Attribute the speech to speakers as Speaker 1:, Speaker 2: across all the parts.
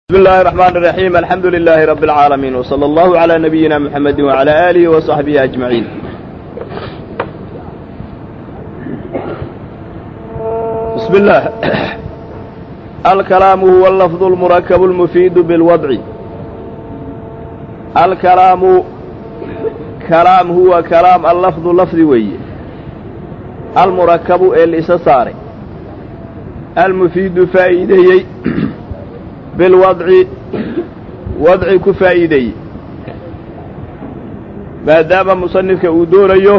Speaker 1: بسم الله الرحمن الرحيم الحمد لله رب العالمين وصلى الله على نبينا محمد وعلى آله وصحبه أجمعين بسم الله الكلام هو اللفظ المركب المفيد بالوضع الكلام كلام هو كلام اللفظ لفظ وي المركب الإسسار المفيد فائدي bilwadci wadci ku faa'iideeye maadaama musanifka uu doonayo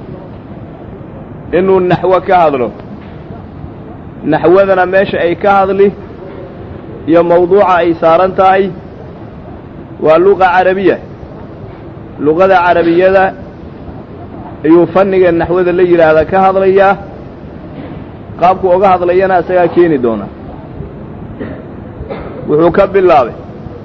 Speaker 1: inuu naxwo ka hadlo naxwadana meesha ay ka hadli iyo mawduuca ay saaran tahay waa luqa carabiya luqada carabiyada ayuu fanniga naxwada la yidhaahda ka hadlayaa qaabku oga hadlayana isagaa keeni doona wuxuu ka bilaabay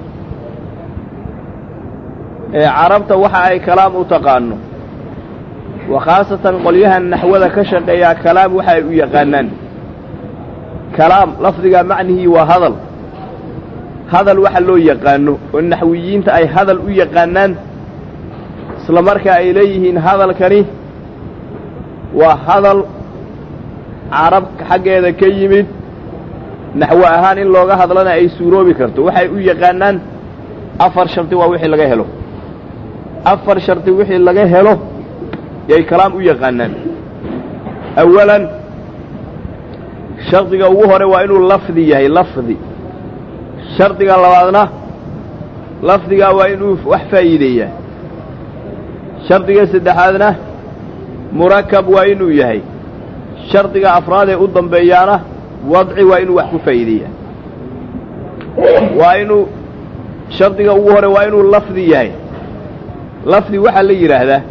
Speaker 1: ee carabta waxa ay kalaam u taqaano wa khaasatan qolyahan naxwada ka shaqeeyaa kalaam waxa ay u yaqaanaan kalaam lafdiga macnihii waa hadal hadal waxa loo yaqaano oo naxwiyiinta ay hadal u yaqaanaan isla markaa ay leeyihiin hadalkani waa hadal carab xaggeeda ka yimid naxwo ahaan in looga hadlana ay suuroobi karto waxay u yaqaanaan afar shardi waa wixii laga helo afar shardi wixii laga helo yay kalaam u yaqaanaan awalan shardiga ugu hore waa inuu lafdi yahay lafdi shardiga labaadna lafdigaa waa inuu wax faa'iideeyaa shardiga saddexaadna murakab waa inuu yahay shardiga afraad ee u dambeeyaana wadci waa inuu wax ku faa'iideeyaa waa inuu shardiga ugu hore waa inuu lafdi yahay lafdi waxaa la yidhaahdaa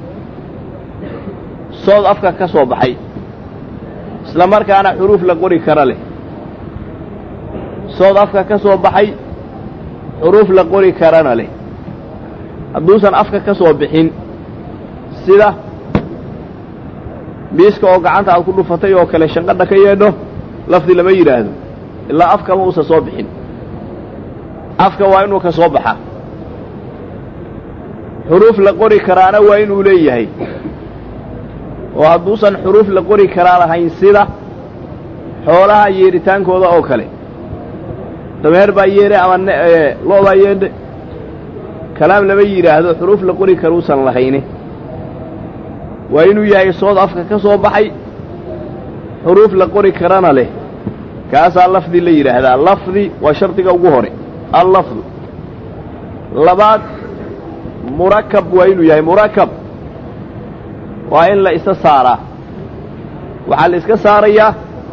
Speaker 1: sood afka ka soo baxay isla markaana xuruuf la qori kara leh sood afka ka soo baxay xuruuf la qori karana leh hadduusan afka ka soo bixin sida miiska oo gacanta aad ku dhufatay oo kale shanqadha ka yeedho lafdi lama yidhaahdo ilaa afkama uusan soo bixin afka waa inuu ka soo baxa xuruuf la qori karaana waa inuu leeyahay oo hadduusan xuruuf la qori karaa lahayn sida xoolaha yeedhitaankooda oo kale dameer baa yeedhe ama lo' baa yeedhe kalaam lama yidhaahdo xuruuf la qori karuusan lahayne waa inuu yahay sood afka ka soo baxay xuruuf la qori karana leh kaasaa lafdi la yidhaahdaa lafdi waa shardiga ugu hore allafdu labaad murakab waa inuu yahay murakab waa in la isa saaraa waxaa la iska saarayaa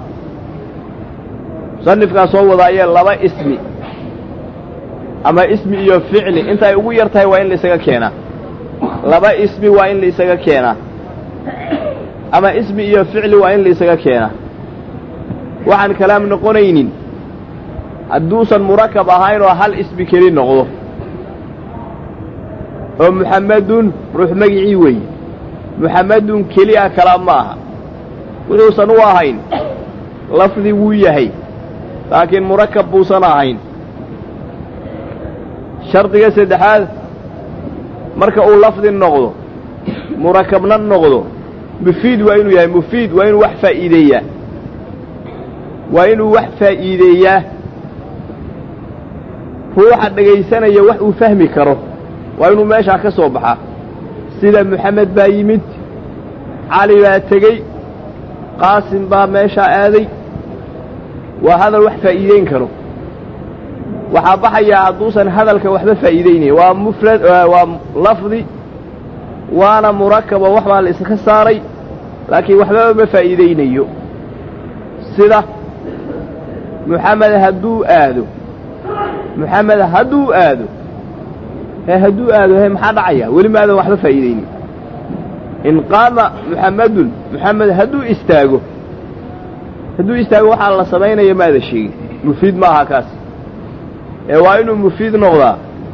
Speaker 1: musanifkaa soo wadaayee laba ismi ama ismi iyo ficli inta ay ugu yar tahay waa in la isaga keenaa laba ismi waa in la isaga keenaa ama ismi iyo ficli waa in la isaga keenaa waxaan kalaam noqonaynin hadduusan murakab ahayn oo hal ismi keli noqdo oo muxammedun ruux magicii weeye muxammedun keli ah kalaam ma aha wuxuusan u ahayn lafdi wuu yahay laakiin murakab buusan ahayn shardiga saddexaad marka uu lafdi noqdo murakabna noqdo mufiid waa inuu yahay mufiid waa inuu wax faa'iideeyaa waa inuu wax faa'iideeyaa ruuxa dhegaysanaya wax uu fahmi karo waa inuu meeshaa ka soo baxaa sida moxamed baa yimid cali baa tegey qaasim baa meeshaa aaday waa hadal wax faa'iideyn karo waxaa baxayaa hadduusan hadalka waxba faa'iideynayn waa mufrad waa lafdi waana murakab oo wax baa la iska saaray laakiin waxbaba ma faa'iideynayo sida muxamed hadduu aado muxamed hadduu aado he hadduu aado he maxaa dhacaya weli maadan waxba faa'iideynin in qaama muxammedun muxamed hadduu istaago hadduu istaago waxaa la samaynaya maada sheegin mufiid ma aha kaas ee waa inuu mufiid noqdaa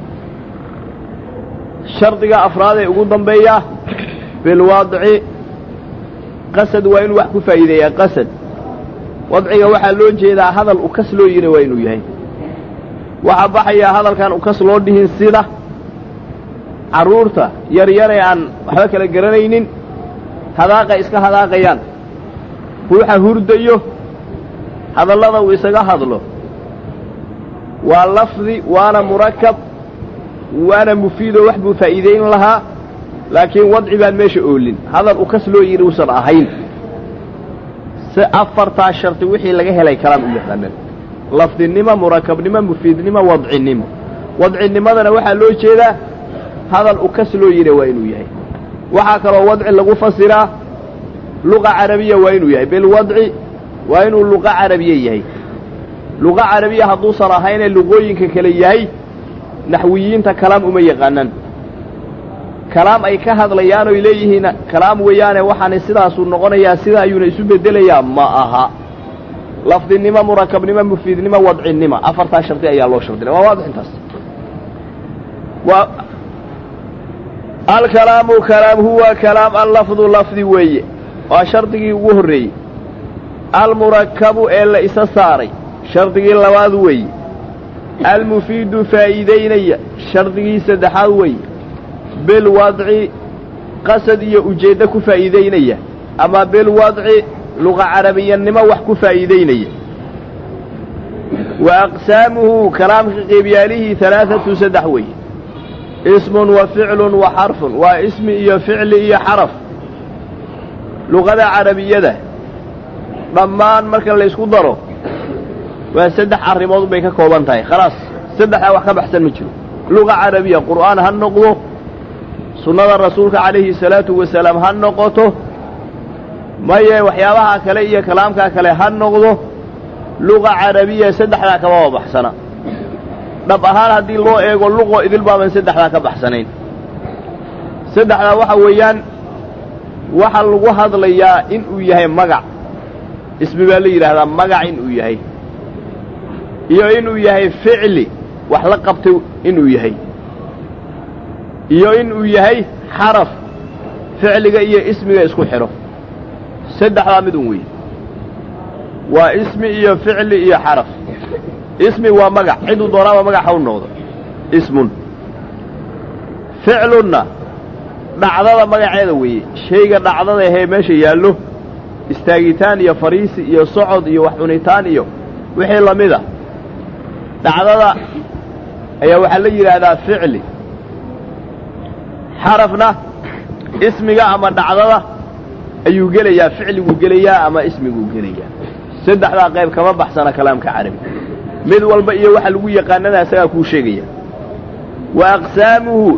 Speaker 1: shardiga afraad ee ugu dambeeya bilwadci qasad waa inuu wax ku faa'iideeyaa qasad wadciga waxaa loo jeedaa hadal u kas loo yidhi waa inuu yahay waxaa baxayaa hadalkan ukas loo dhihin sida carruurta yaryare aan waxba kala garanaynin hadaaqay iska hadaaqayaan ruuxa hurdayo hadallada uu isaga hadlo waa lafdi waana murakab waana mufiidoo wax buu faa'iidayn lahaa laakiin wadci baan meesha oolin hadal ukas loo yidhi uusan ahayn si afartaa sharti wixii laga helay kalaam u yaqaanaan lafdinimo murakabnimo mufiidnimo wadcinimo wadcinimadana waxaa loo jeedaa hadal ukas loo yidha waa inuu yahay waxaa kaloo wadci lagu fasiraa luqa carabiya waa inuu yahay bilwadci waa inuu luqa carabiya yahay luqa carabiya hadduusan ahaynee luqooyinka kale yahay naxwiyiinta kalaam uma yaqaanaan kalaam ay ka hadlayaan oy leeyihiin kalaam weeyaane waxaana sidaasuu noqonayaa sidaa ayuuna isu beddelayaa ma aha lafdinimo murakabnimo mufiidnimo wadcinimo afartaa shardi ayaa loo shardinay waa waadix intaas waa alkalaamu kalaam huwa kalaam allafdu lafdi weeye waa shardigii ugu horreeyey almurakabu ee la isa saaray shardigii labaad weeye almufiidu faa'iidaynaya shardigii saddexaad weeye bilwadci qasad iyo ujeeddo ku faa'iidaynaya ama bilwadci luqa carabiyannimo wax ku faa'iidaynaya wa aqsaamuhu kalaamka qeybyaalihii alaaatu saddex weeye ismun wa ficlun wa xarfun waa ismi iyo ficli iyo xaraf luqada carabiyada dhammaan marka laysku daro waa saddex arrimood bay ka kooban tahay khalaas saddexdaa wax ka baxsan ma jiro luqa carabiya qur'aan ha noqdo sunnada rasuulka calayhi salaatu wasalaam ha noqoto maye waxyaabaha kale iyo kalaamkaa kale ha noqdo luqa carabiya saddexdaa kamaba baxsana dhab ahaan haddii loo eego luqo idil baaban saddexdaa ka baxsanayn saddexdaa waxa weeyaan waxa lagu hadlayaa inuu yahay magac ismi baa la yidhaahdaa magac inuu yahay iyo inuu yahay ficli wax la qabtay inuu yahay iyo inuu yahay xaraf ficliga iyo ismiga isku xidho saddexdaa midun weeye waa ismi iyo ficli iyo xaraf ismi waa magac ciduu doonaaba magac ha u noqdo ismun ficlunna dhacdada magaceeda weeye shayga dhacdada ahee meesha yaallo istaagitaan iyo fariisi iyo socod iyo wax cunitaan iyo wixii la mida dhacdada ayaa waxaa la yidhaahdaa ficli xarafna ismiga ama dhacdada ayuu gelayaa ficliguu gelayaa ama ismiguu gelayaa saddexdaa qayb kama baxsana kalaamka carabi mid walba iyo waxa lagu yaqaanana isagaa kuu sheegaya wa aqsaamuhu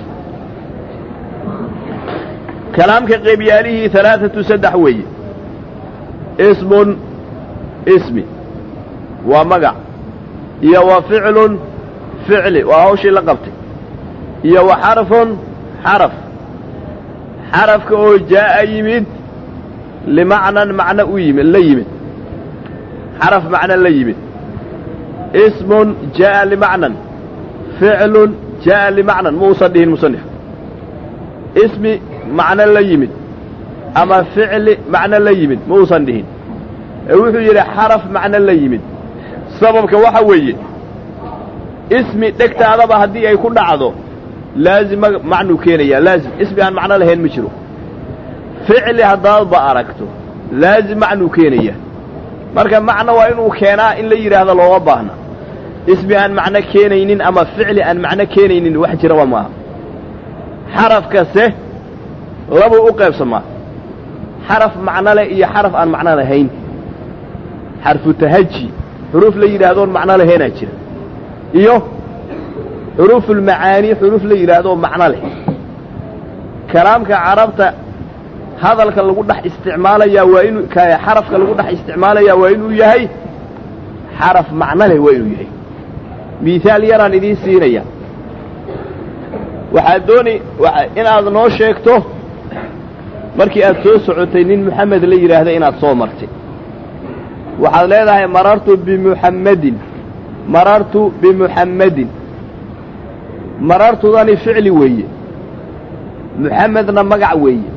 Speaker 1: kalaamka qeybyaalihii alaaatu saddex weeye ismun ismi waa magac iyo wa ficlun ficli waa hawshii la qabtay iyo wa xarfun xaraf xarafka oo jaa'a yimid limacnan macno u yimid la yimid xaraf macno la yimid ismun jaa'a limacnan ficlun jaa'a limacnan muusan dhihin musanif ismi macno la yimid ama ficli macno la yimid muusan dhihin ee wuxuu yidhi xaraf macno la yimid sababka waxa weeye ismi dhegtaadaba haddii ay ku dhacdo laazim macnuu keenayaa laazim ismi aan macno lahayn ma jiro ficli haddaadba aragto laazim macnuu keenayaa marka macno waa inuu keenaa in la yidhaahdo looma baahna ismi aan macno keenaynin ama ficli aan macno keenaynin wax jiraba maaha xarafkase labuu u qaybsamaa xaraf macno leh iyo xaraf aan macno lahayn xarfu tahaji xuruuf la yidhaahdoon macno lahaynaa jira iyo xuruufulmacaani xuruuf la yidhaahdo macno leh kalaamka carabta hadalka lagu dhex isticmaalayaa waa inuu xarafka lagu dhex isticmaalayaa waa inuu yahay xaraf macno leh waa inuu yahay miihaal yaraan idiin siinaya waxaad dooni inaad noo sheegto markii aad soo socotay nin moxamed la yidhaahda inaad soo martay waxaad leedahay marartu bimuxammadin marartu bimuxammadin marartudani ficli weeye muxamedna magac weeye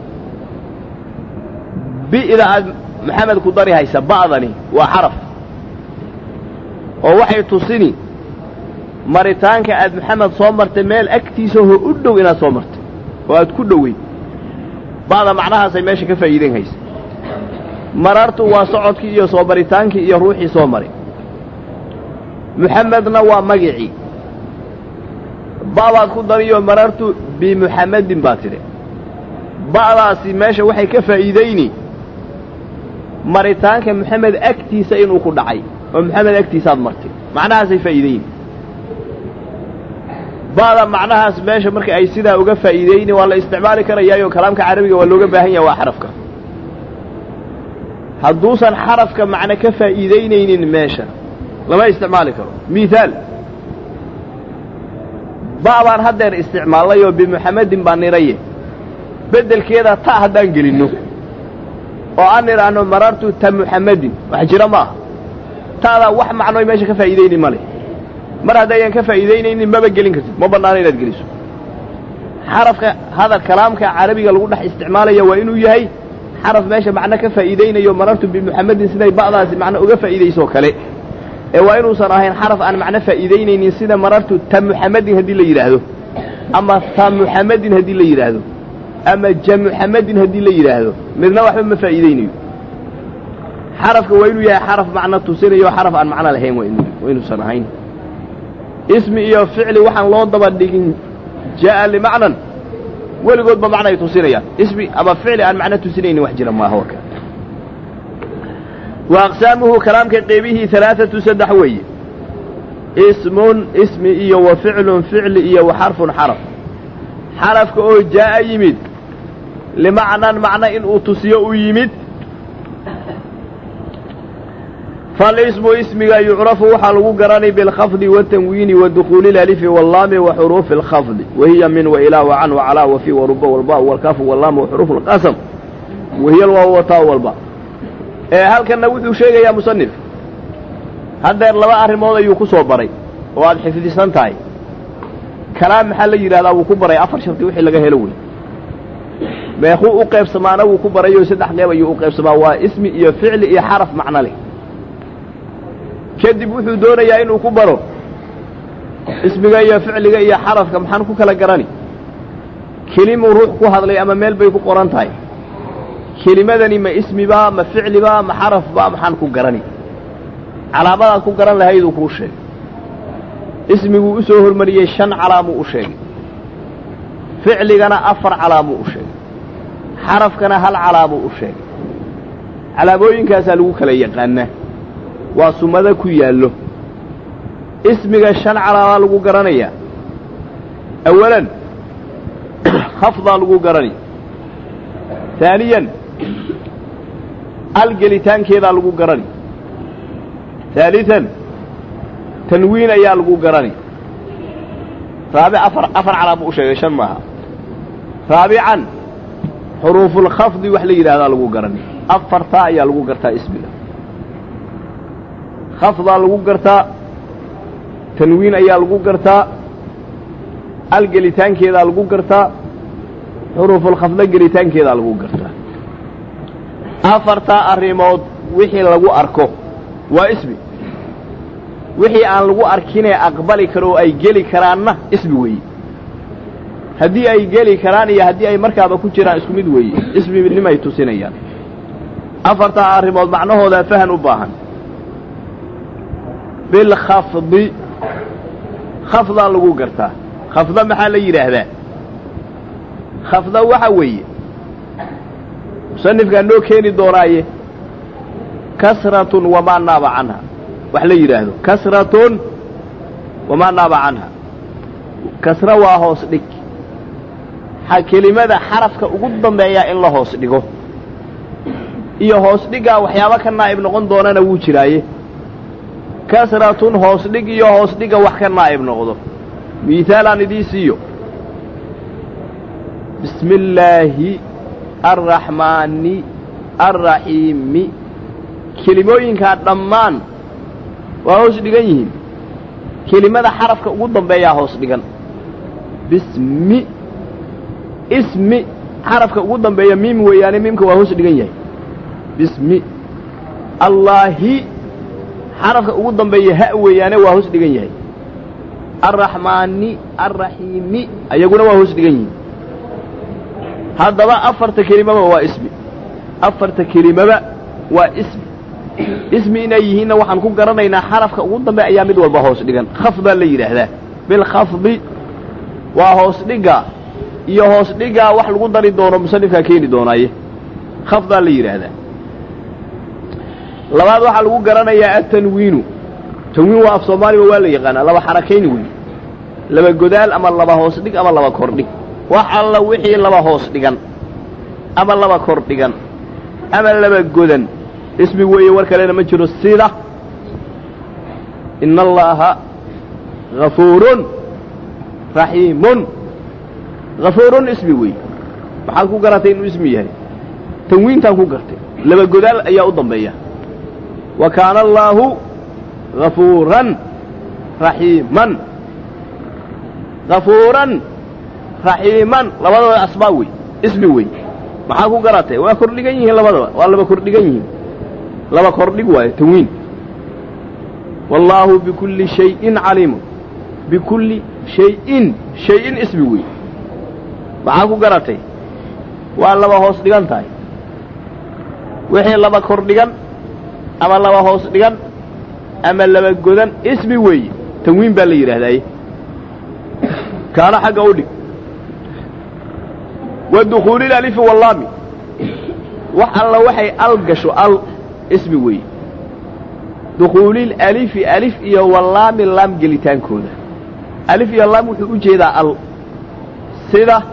Speaker 1: bi'da aad maxamed ku dari haysa ba'dani waa xaraf oo waxay tusini maritaanka aad maxamed soo martay meel agtiisa hoo u dhow inaad soo martay oo aad ku dhoweyd ba'da macnahaasay meesha ka faa'iidayn haysa marartu waa socodkii iyo soo maritaankii iyo ruuxii soo maray muxamedna waa magicii ba'baad ku dariyo marartu bimuxamedin baad tidhi ba'daasi meesha waxay ka faa'iidayni maritaanka moxamed agtiisa inuu ku dhacay oo moxamed agtiisaad martay macnahaasay faa'iidayni ba'da macnahaas meesha marka ay sidaa uga faa'iidayni waa la isticmaali karayaayo kalaamka carabiga waa looga baahan yaha waa xarafka hadduusan xarafka macno ka faa'iidaynaynin meesha lama isticmaali karo mihaal ba' baan haddeer isticmaalnay oo bimuxamedin baan niraye beddelkeeda ta haddaan gelinno oo aan nidhaahno marartu ta muxamedin wax jira ma aha ta'daa wax macnoy meesha ka faa'iidayni ma leh mar haddaydan ka faa'iidaynaynin maba gelin kartid ma bannaano inaad geliso xarafka hadal kalaamka carabiga lagu dhex isticmaalaya waa inuu yahay xaraf meesha macno ka faa'iidaynayo marartu bimuxamedin siday ba'daasi macno uga faa'iidaysoo kale ee waa inuusan ahayn xaraf aan macno faa'iidaynaynin sida marartu ta muxamedin haddii la yidhaahdo ama ta muxamedin haddii la yidhaahdo ama ja muxamedin haddii la yidhaahdo midna waxba ma faa'iidaynayo xarafka waa inuu yahay xaraf macno tusinayo xaraf aan macno lahayn waa inuusan ahayn ismi iyo ficli waxaan loo daba dhigin jaa'a limacnan weligoodba macnay tusinayaan ismi ama ficli aan macno tusinaynin wax jira maaha waka wa aqsaamuhu kalaamka qeybihii alaaatu saddex weeye ismun ismi iyo wa ficlun ficli iyo wa xarfun xaraf xarafka oo jaa'a yimid limacnan macno inuu tusiyo u yimid falismu ismiga yucrafu waxaa lagu garanay bilkhafdi watanwiini wa dukhuuli ilalifi wallaami wa xuruufi alkhafdi wahiya min wailaa wacan wacalaa wafi waruba walba walkaafu wallaam wa xuruufu alqasam wahiya alwaaw wataa walba ee halkanna wuxuu sheegayaa musanif haddeer laba arrimood ayuu ku soo baray oo aad xifdisan tahay kalaam maxaa la yidhahdaa wuu ku baray afar sharti wixii laga helo wey meekuu u qaybsamaana wuu ku barayoo saddex qeyb ayuu u qaybsamaa waa ismi iyo ficli iyo xaraf macno leh kadib wuxuu doonayaa inuu ku baro ismiga iyo ficliga iyo xarafka maxaan ku kala garani kelimuu ruux ku hadlay ama meel bay ku qoran tahay kelimadani ma ismibaa ma ficlibaa ma xarafbaa maxaan ku garani calaamadaad ku garan lahayduu kuu sheegay ismiguu u soo hormariyey shan calaamuu u sheegay ficligana afar calaamuu u sheegay xarafkana hal calaamuu u sheegay calaamooyinkaasaa lagu kala yaqaanaa waa sumado ku yaallo ismiga shan calaamaa lagu garanayaa awalan khafdaa lagu garanaya haaniyan al gelitaankeedaa lagu garani haalian tanwiin ayaa lagu garani raabi afar afar calaama u sheegay shan maaha raabican xuruufulkhafdi wax la yidhahdaa lagu garani afartaa ayaa lagu gartaa ismiga khafdaa lagu gartaa tanwiin ayaa lagu gartaa al gelitaankeedaa lagu gartaa xuruufulkhafda gelitaankeedaa lagu gartaa afartaa arrimood wixii lagu arko waa ismi wixii aan lagu arkinee aqbali karo oo ay geli karaanna ismi weeye haddii ay geli karaan iyo haddii ay markaaba ku jiraan isku mid weeye isminimay tusinayaan afartaa arrimood macnahoodaa fahan u baahan bilkhafdi khafdaa lagu gartaa khafda maxaa la yidhaahdaa khafda waxa weeye musanifkaa noo keeni doonaaye kasratun wamaa naaba canha wax la yidhaahdo kasratun wamaa naaba canha kasra waa hoos dhig xa kelimada xarafka ugu dambeeyaa in la hoos dhigo iyo hoos dhiggaa waxyaabo ka naa'ib noqon doonana wuu jiraaye kasratun hoos dhig iyo hoos dhigga wax ka naa'ib noqdo miihaalaan idii siiyo bismi illaahi arraxmaani arraxiimi kelimooyinkaa dhammaan waa hoos dhigan yihiin kelimada xarafka ugu dambeeyaa hoos dhigan bismi ismi xarafka ugu dambeeya miim weeyaane miimka waa hoos dhigan yahay bismi allaahi xarafka ugu dambeeya ha weeyaane waa hoos dhigan yahay alraxmaani alraxiimi ayaguna waa hoos dhigan yihiin haddaba afarta kelimaba waa ismi afarta kelimaba waa ismi ismi inay yihiinna waxaan ku garanaynaa xarafka ugu dambe ayaa mid walba hoos dhigan khafdaa la yidhaahdaa bilkhafdi waa hoos dhigga iyo hoos dhiggaa wax lagu dari doono musanifkaa keeni doonaaye khafdaa la yidhaahdaa labaad waxaa lagu garanayaa atanwiinu tanwiin waa af soomaaliga waa la yaqaanaa laba xarakayni wey laba godaal ama laba hoos dhig ama laba kordhig wax alla wixii laba hoos dhigan ama laba kor dhigan ama laba godan ismi weeye war kalena ma jiro sida ina allaaha hafuurun raxiimun hafuurun ismi weeye maxaad ku garatay inuu ismi yahay tanwiintaan ku gartay laba godaal ayaa u dambeeya wa kaana allaahu hafuuran raxiiman hafuuran raxiiman labadaba asbaab wey ismi wey maxaa ku garatay waa kordhigan yihiin labadaba waa laba kordhigan yihiin laba kordhig waayo tanwiin wallaahu bikulli shayin caliimun bikulli shayin shay-in ismi wey maxaa ku garatay waa laba hoos dhigan tahay wixii laba kor dhigan ama laba hoos dhigan ama laba godan ismi weeye tanwiin baa la yidhahdaaye kaana xagga u dhig wa dukhuulil alifi wallaami wax alla waxay al gasho al ismi weeye dukhuulil alifi alif iyo wallaami laam gelitaankooda alif iyo laam wuxuu u jeedaa al sida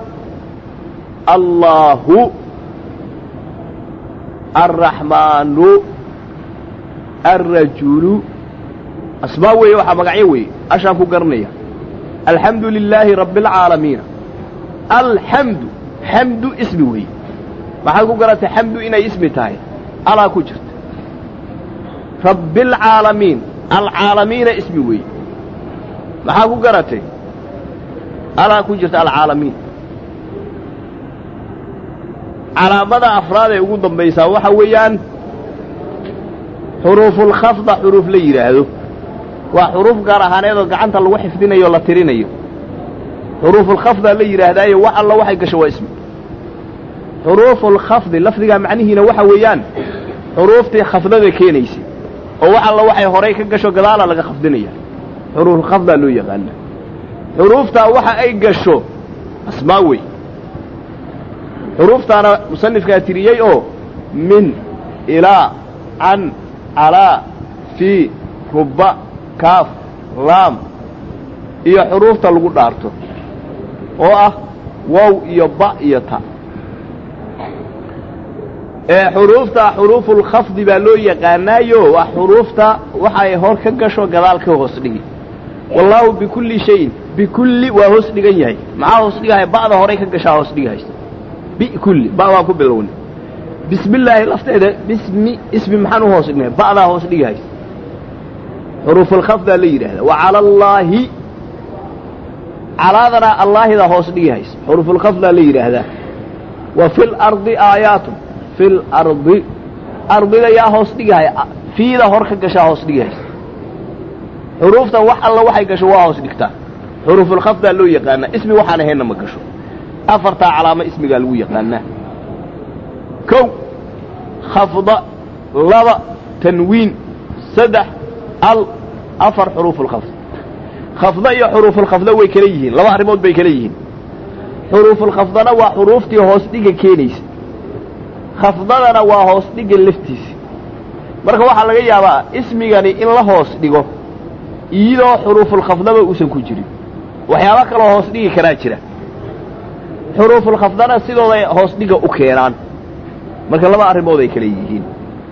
Speaker 1: allaahu alraxmaanu alrajulu asmaa weeye waxaa magacyo weeye ashaan ku garanaya alxamdu lilaahi rabbi alcaalamiina alxamdu xamdu ismi weeye maxaad ku garatay xamdu inay ismi tahay alaa ku jirta rabbi alcaalamiin alcaalamiina ismi weeye maxaa ku garatay alaa ku jirta alcaalamiin calaamada afraad ee ugu dambaysaa waxa weeyaan xuruufulkhafda xuruuf la yidhaahdo waa xuruuf gaar ahaaneedoo gacanta lagu xifdinayo o la tirinayo xuruufulkhafdaa la yidhaahdaaye wax alla waxay gasho waa ismi xuruufulkhafdi lafdigaa macnihiina waxa weeyaan xuruuftii khafdada keenaysay oo wax alla waxay horay ka gasho gadaala laga khafdinaya xuruufulkhafdaa loo yaqaana xuruuftaa waxa ay gasho asmaa wey xuruuftaana musanifkaa tiriyey oo min ilaa can calaa fii ruba kaaf laam iyo xuruufta lagu dhaarto oo ah wow iyo ba iyo ta ee xuruufta xuruufulkhafdi baa loo yaqaanaayo waa xuruufta waxay hor ka gasho gadaal ka hoos dhigi wallaahu bikulli shayin bikulli waa hoos dhigan yahay maxaa hoos dhigahay ba'da horay ka gashaa hoos dhigahaysa bikulli ba baan ku bilowna bismi illaahi lafteeda bismi ismi maxaan u hoos dhignay ba'daa hoos dhigahaysa xuruufulkhafdaa la yidhahda wa cala allaahi calaadana allaahida hoos dhigahaysa xuruufulkhafdaa la yidhaahdaa wa fi lardi aayaatun fi lardi ardida yaa hoos dhigahaya fiida hor ka gashaa hoos dhigahaysa xuruuftan wax alla waxay gasho waa hoos dhigtaa xuruufulkhafdaa loo yaqaanaa ismi waxaan ahaynna ma gasho afartaa calaamo ismigaa lagu yaqaanaa kow khafda laba tanwiin saddex al afar xuruufulkhafd khafda iyo xuruufulkhafda way kala yihiin laba arrimood bay kala yihiin xuruufulkhafdana waa xuruuftii hoos dhiga keenaysa khafdadana waa hoos dhiga laftiisa marka waxaa laga yaabaa ismigani in la hoos dhigo iyadoo xuruufulkhafdaba uusan ku jirin waxyaabo kaloo hoos dhigi karaa jira xuruufulkhafdana sidooday hoos dhiga u keenaan marka laba arrimood ay kala yihiin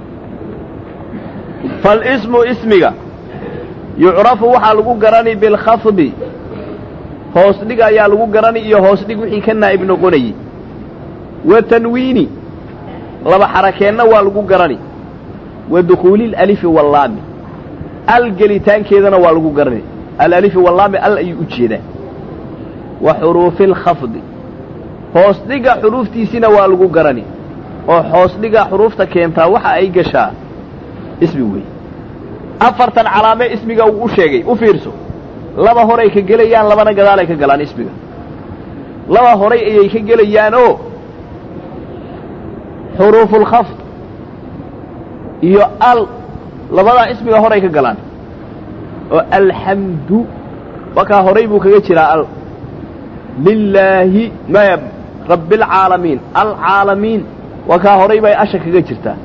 Speaker 1: falismu ismiga yucrafu waxaa lagu garani bilkhafdi hoos dhig ayaa lagu garani iyo hoos dhig wixii ka naa'ib noqonayey wa tanwiini laba xarakeenna waa lagu garani wa dukhuuli alalifi wallaami al gelitaankeedana waa lagu garani alalifi wallaami al ayuu u jeedaa wa xuruufi alkhafdi hoos dhiga xuruuftiisina waa lagu garani oo hoos dhiga xuruufta keentaa waxa ay gashaa ismi weeye afartan calaame ismiga uu u sheegay u fiirso laba horay ka gelayaan labana gadaalay ka galaan ismiga laba horay ayay ka gelayaan oo xuruufulkhafd iyo al labadaa ismiga horay ka galaan oo alxamdu wakaa horay buu kaga jiraa al lilaahi maya rabbialcaalamiin alcaalamiin wakaa horay bay asha kaga jirtaa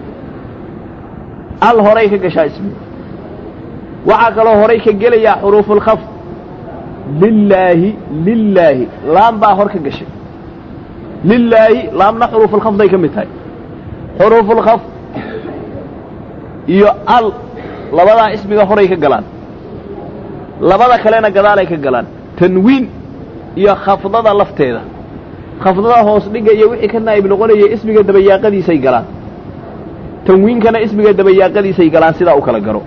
Speaker 1: al horay ka gashaa ismiga waxaa kaloo horay ka gelayaa xuruufulkhafd lilaahi lilaahi laam baa hor ka gashay lilaahi laamna xuruufulkhafday ka mid tahay xuruufulkhafd iyo al labadaa ismiga horay ka galaan labada kalena gadaalay ka galaan tanwiin iyo khafdada lafteeda khafdada hoos dhigga iyo wixii ka naa'ib noqonaya ismiga dabayaaqadiisay galaan tanwiinkana ismiga dabayaaqadiisay galaan sidaa u kala garo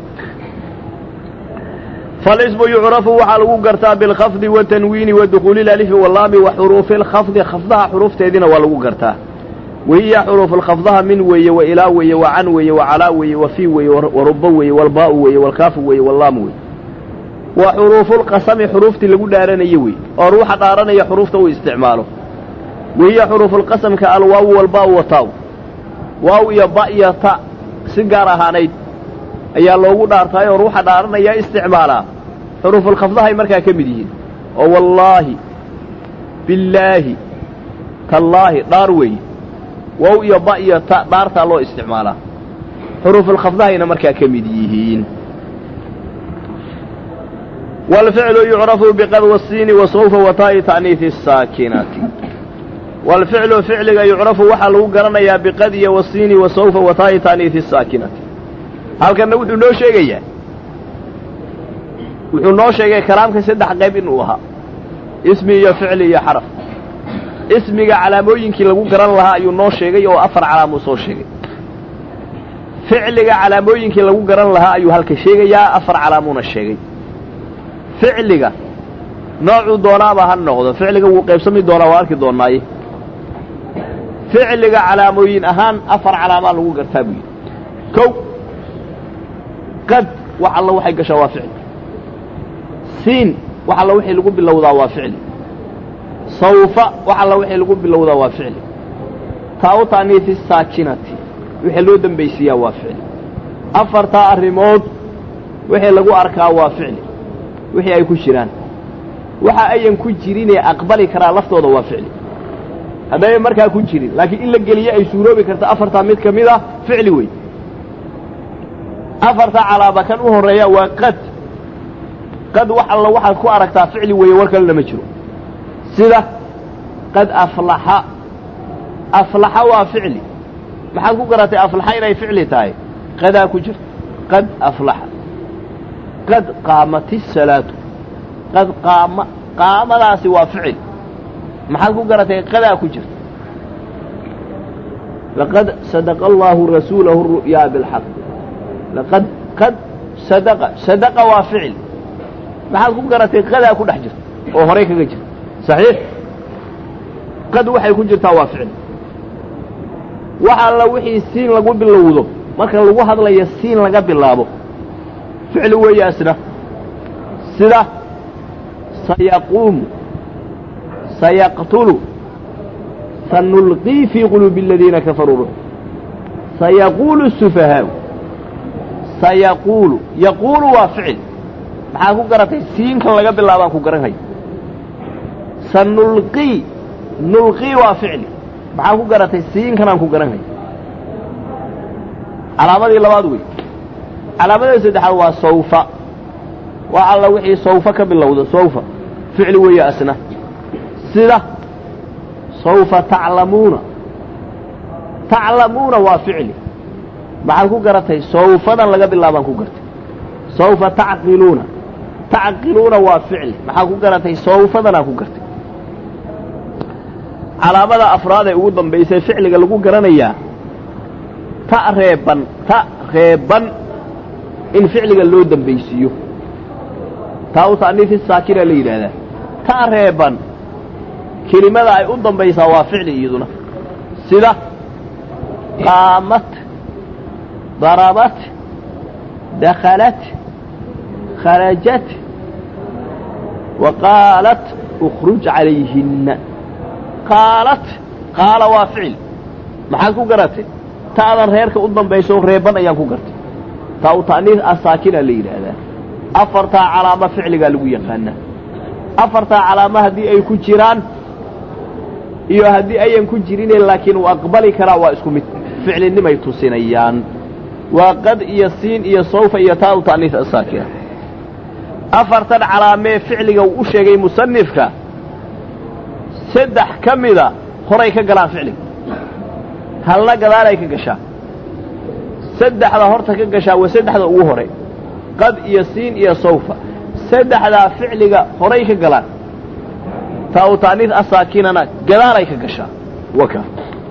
Speaker 1: فالاسم يعرف waxaa lagu gartaa بالkhفض والتنوين ودخuuل الألف والlaam وxروuف الkhفض khفdaha xruufteediina waa lagu gartaa wahiya xروuف الkhفضaha min weeye وإlaa weeye وcan weeye وcalaa weeye وفي weeye وruba weeye والbاء weeye والkaafu weeye والlaam weeye wa xروuف الqasmi xruuftii lagu dhaaranaye wey oo ruuxa dhaaranaya xruufta uu isticmaalo wahiya xروuف الqasمka alwaaw والbاء وtaaw waaw iyo ba iyo ta si gaar ahaanayd ayaa loogu dhaartaay oo ruuxa dhaaranaya isticmaalaa xuruufulkhafdahay markaa ka mid yihiin oo wallaahi billaahi tallaahi dhaar weeye wow iyo ba iyo ta dhaartaa loo isticmaalaa xuruufulkhafdahayna markaa ka mid yihiin waalficlu yucrafu biqad wasiini wasawfa wataa'i ta'niifi asaakinati waalficlu ficliga yucrafu waxaa lagu garanayaa biqad iyo wasiini wasawfa wataa'i ta'niifi asaakinati halkanna wuxuu noo sheegayaa wuxuu noo sheegay kalaamka saddex qayb inuu ahaa ismi iyo ficli iyo xaraf ismiga calaamooyinkii lagu garan lahaa ayuu noo sheegay oo afar calaamuu soo sheegay ficliga calaamooyinkii lagu garan lahaa ayuu halka sheegayaa afar calaamuuna sheegay ficliga noocuu doonaaba ha noqdo ficliga wuu qaybsami doonaa waa arki doonaaye ficliga calaamooyin ahaan afar calaamaa lagu gartaa buu yidhi kow qad wax alla waxay gashaa waa ficli siin wax alla wixii lagu bilowdaa waa ficli sawfa wax alla wixii lagu bilowdaa waa ficli taa u ta'niifi saakinati wixii loo dembaysiiyaa waa ficli afartaa arrimood wixii lagu arkaa waa ficli wixii ay ku jiraan waxa ayan ku jirinee aqbali karaa laftooda waa ficli haddayna markaa ku jirin laakiin in la geliyo ay suuroobi karta afartaa mid ka mid ah ficli wey afarta calaaba kan u horreeya waa qad qad wax alla waxaad ku aragtaa ficli weeye war kalena ma jiro sida qad aflaxa aflaxa waa ficli maxaad ku garatay aflaxa inay ficli tahay qadaa ku jirto qad aflaxa qad qaamati salaatu qad qaama qaamadaasi waa ficil maxaad ku garatay qadaa ku jirto laqad sadaqa allaahu rasuulahu ru'yaa bilxaq laqad qad sadaqa sadaqa waa ficil maxaad ku garatay qadaa ku dhex jirta oo horay kaga jirta saxiix qad waxay ku jirtaa waa ficil wax alla wixii siin lagu bilowdo marka lagu hadlayo siin laga bilaabo ficli weeye asna sida sayaquumu sayaqtulu sanulqii fii quluubi aladiina kafaruu ruux sayaquulu sufahaau sayaquulu yaquulu waa ficil maxaa ku garatay siinkan laga bilaabaan ku garanhaya sanulqii nulqii waa ficli maxaa ku garatay siinkanaan ku garanhaya calaamadii labaad wey calaamadii saddexaad waa sawfa waa alla wixii sawfa ka bilowda sawfa ficli weeye asna sida sawfa taclamuuna taclamuuna waa ficli maxaad ku garatay sawfadan laga bilaabaan ku gartay sawfa tacqiluuna tacqiluuna waa ficli maxaa ku garatay sawfadanaa ku gartay calaamada afraad ee ugu dambaysay ficliga lagu garanayaa ta reeban ta reeban in ficliga loo dambaysiiyo taa u ta'niifi saakina la yidhaahdaa ta reeban kelimada ay u dambaysaa waa ficli iyaduna sida qaamat darabat dakhalat kharajat wa qaalat ukruj calayhinna qaalat qaala waa ficil maxaad ku garatay ta'dan reerka u dambayso reeban ayaan ku gartay taa u ta'niis asaakina la yidhaahdaa afartaa calaamo ficligaa lagu yaqaanaa afartaa calaamo haddii ay ku jiraan iyo haddii ayan ku jirine laakiin uu aqbali karaa waa isku mid ficlinimay tusinayaan waa qad iyo siin iyo sawfa iyo taa u ta'niis asaakina afartan calaamee ficliga uu u sheegay musanifka saddex ka mida horay ka galaan ficliga halna gadaalay ka gashaa saddexda horta ka gashaa waa saddexda ugu hore qad iyo siin iyo sawfa saddexdaa ficliga horay ka galaan taa u ta'niis asaakinana gadaalay ka gashaa waka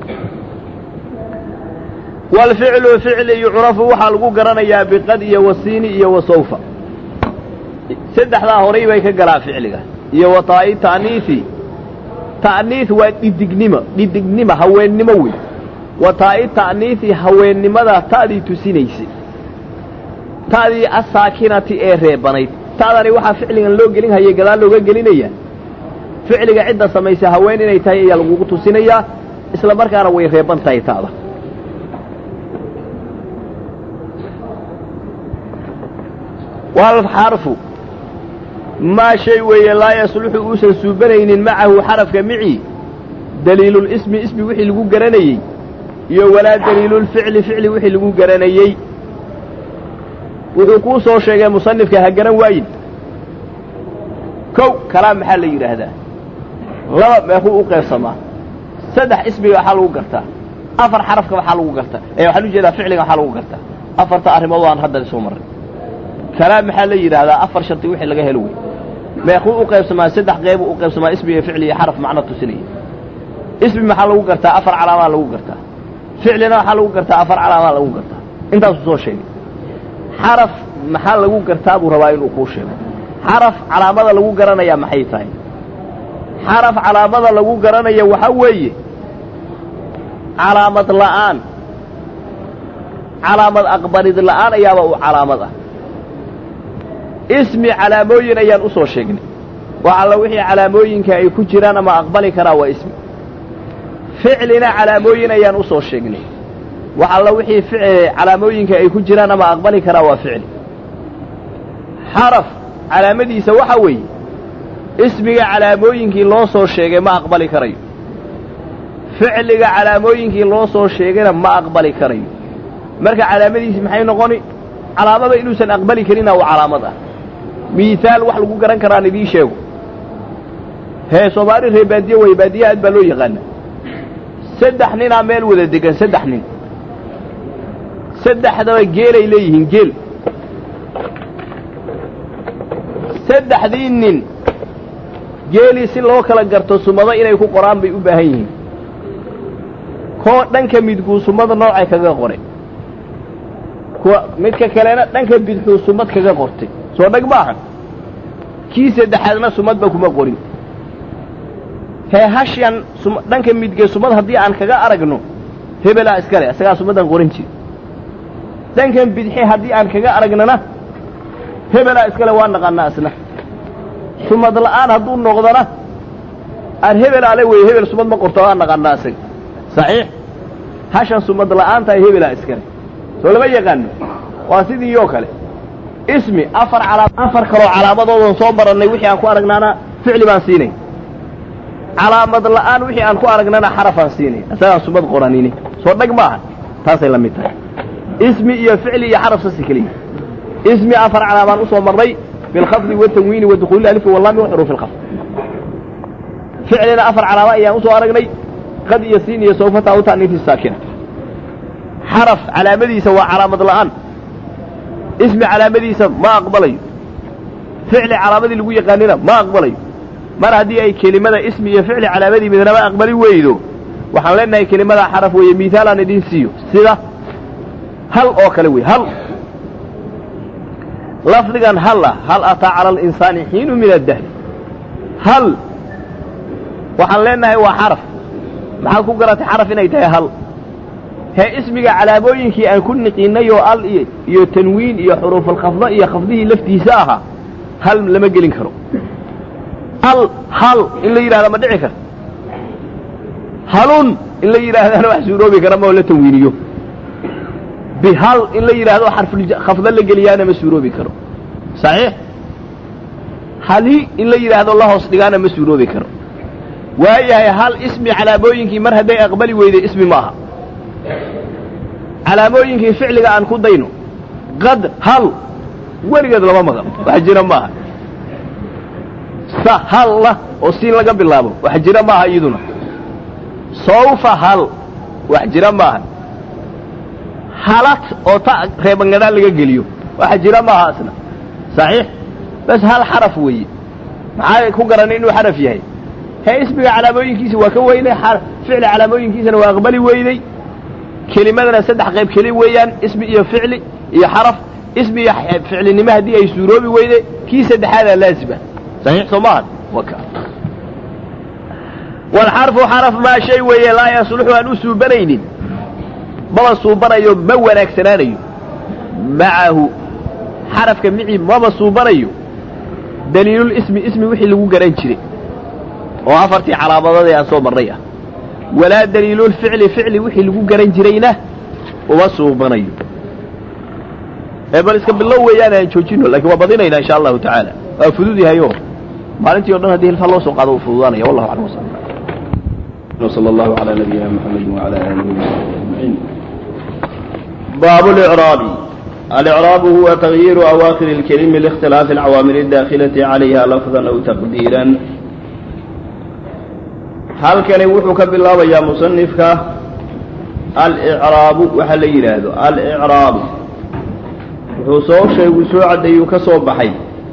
Speaker 1: waalficlu ficli yucrafu waxaa lagu garanayaa biqad iyo wasiini iyo wasawfa saddexdaa horay bay ka galaan ficliga iyo wataa'i ta'niisi ta'niis waa dhidignimo dhidignimo haweennimo wey wataa'i ta'niisi haweennimada ta'dii tusinaysay ta'dii asaakinati ee reebanayd ta'dani waxaa ficligan loo gelin hayay gadaal looga gelinaya ficliga cidda samaysay haween inay tahay ayaa lagugu tusinayaa isla markaana way reeban tahay ta'da walxarfu maa shay weeye laa yasluxu uusan suubanaynin macahu xarafka mici daliilulismi ismi wixii lagu garanayey iyo walaa daliilulficli ficli wixii lagu garanayey wuxuu kuu soo sheegay musanifka ha garan waayin kow kalaam maxaa la yidhaahdaa laba meekuu u qaybsamaa saddex ismiga waxaa lagu gartaa afar xarafka waxaa lagu gartaa ee waxaan u jeedaa ficliga waxaa lagu gartaa afarta arrimood aan haddan soo marray kalaam maxaa la yidhaahdaa afar sharti wixii laga helo wey meekuu u qaybsamaa saddex qeybuu u qaybsamaa ismi iyo ficli iyo xaraf macno tusinaya ismi maxaa lagu gartaa afar calaamaa lagu gartaa ficlina waxaa lagu gartaa afar calaamaa lagu gartaa intaasuu soo sheegay xaraf maxaa lagu gartaa buu rabaa inuu kuu sheego xaraf calaamada lagu garanayaa maxay tahay xaraf calaamada lagu garanaya waxaa weeye calaamad la'aan calaamad aqbalid la'aan ayaaba uu calaamad ah ismi calaamooyin ayaan u soo sheegnay wax alla wixii calaamooyinka ay ku jiraan ama aqbali karaa waa ismi ficlina calaamooyin ayaan u soo sheegnay wax alla wixii calaamooyinka ay ku jiraan ama aqbali karaa waa ficli xaraf calaamadiisa waxa weeye ismiga calaamooyinkii loo soo sheegay ma aqbali karayo ficliga calaamooyinkii loo soo sheegayna ma aqbali karayo marka calaamadiisi maxay noqoni calaamada inuusan aqbali karina waa calaamad ah miihaal wax lagu garan karaan idiin sheego hee soomaali ree baadiye way baadiye aad baa loo yaqaana saddex ninaa meel wada degan saddex nin saddexdaba geelay leeyihiin geel saddexdii nin geelii si loo kala garto sumado inay ku qoraan bay u baahan yihiin koo dhanka midguu sumada noocay kaga qoray kuwa midka kalena dhanka bidxuu sumad kaga qortay soo dhag maaha kii saddexaadna sumadba kuma qorin hee hashan dhanka midge sumad haddii aan kaga aragno hebelaa iskale isagaa sumadan qorin jiri dhankan bidxe haddii aan kaga aragnana hebelaa iskale waa naqaanaa isna sumad la'aan hadduu noqdona aan hebel ale weye hebel sumad ma qorto waa naqaanaa isaga saxiix hashan sumad la'aantahay hebelaa iskale soo lama yaqaano waa sidii oo kale ismi afar calaa afar kaloo calaamadoodan soo marannay wixii aan ku aragnaana ficli baan siinay calaamad la'aan wixii aan ku aragnana xarafaan siinay isagaan sumad qoranini soo dhag maaha taasay la mid tahay ismi iyo ficli iyo xaraf sasi keliya ismi afar calaamaan usoo marnay bilkhafdi watanwiini wadukuuli alifki wallami waxuruufi lkhafd ficlina afar calaama ayaan usoo aragnay qad iyo siin iyo sawfata u ta'niifi saakina xaraf calaamadiisa waa calaamad la'aan ismi calaamadiisa ma aqbalayo ficli calaamadii lagu yaqaanina ma aqbalayo mar haddii ay kelimada ismi iyo ficli calaamadii midnaba aqbali weydo waxaan leenahay kelimada xaraf weeye mihaal aan idin siiyo sida hal oo kale wey hal lafdigan hal ah hal ataa cala alinsaani xiinu min addahri hal waxaan leenahay waa xaraf maxaad ku garatay xaraf inay tahay hal hee ismiga calaamooyinkii aan ku niqiinay oo al iyo tanwiin iyo xuruufulkhafda iyo khafdihii laftiisa ahaa hal lama gelin karo al hal in la yidhahda ma dhici karta halun in la yidhaahdana wax suuroobi kara ma oo la tanwiiniyo bihal in la yidhaahdo xarfkhafdo la geliyaana ma suuroobi karo saxiix hali in la yidhaahdo la hoos dhigaana ma suuroobi karo waayahay hal ismi calaamooyinkii mar hadday aqbali weyday ismi maaha calaamooyinkii ficliga aan ku dayno qad hal weligeed lama maqan wax jira maaha sahalla oo siin laga bilaabo wax jira maaha iyaduna sawfa hal wax jira maaha halat oo ta reebangadaan laga geliyo wax jira maaha asna saxiix bas hal xaraf weeye maxaa ku garanay inuu xaraf yahay hee ismiga calaamooyinkiisa waa ka weynay ficli calaamooyinkiisana waa aqbali weyday kelimadana saddex qayb keli weeyaan ismi iyo ficli iyo xaraf ismi iyo ficlinimo haddii ay suuroobi weyday kii saddexaadaa laazima saxiix soo maaha waka walxarfu xaraf maa shay weeye laa yasluxu aan u suubanaynin maba suubanayo ma wanaagsanaanayo macahu xarafka micii maba suubanayo daliilul ismi ismi wixii lagu garan jiray oo afartii calaamadood ee aan soo marnay ah walaa daliilulficli ficli wixii lagu garan jirayna uma suubanayo ee bal iska bilow weeyaan aan joojino lakiin waa badinaynaa insha allahu tacaala waa fudud yahayo maalintii o dhan haddii hilfa loo soo qaado uu fududaanaya wallahu aclam wasala
Speaker 2: وصلى الله على نبينا محمد وعلى آله وصحبه أجمعين
Speaker 1: باب الإعراب
Speaker 2: الإعراب هو تغيير أواخر الكلم لاختلاف العوامل الداخلة عليها لفظا أو تقديرا هل كان وحك بالله يا مصنفك الإعراب وحل يراد الإعراب وحصو شيء وسوع ديو كسو بحي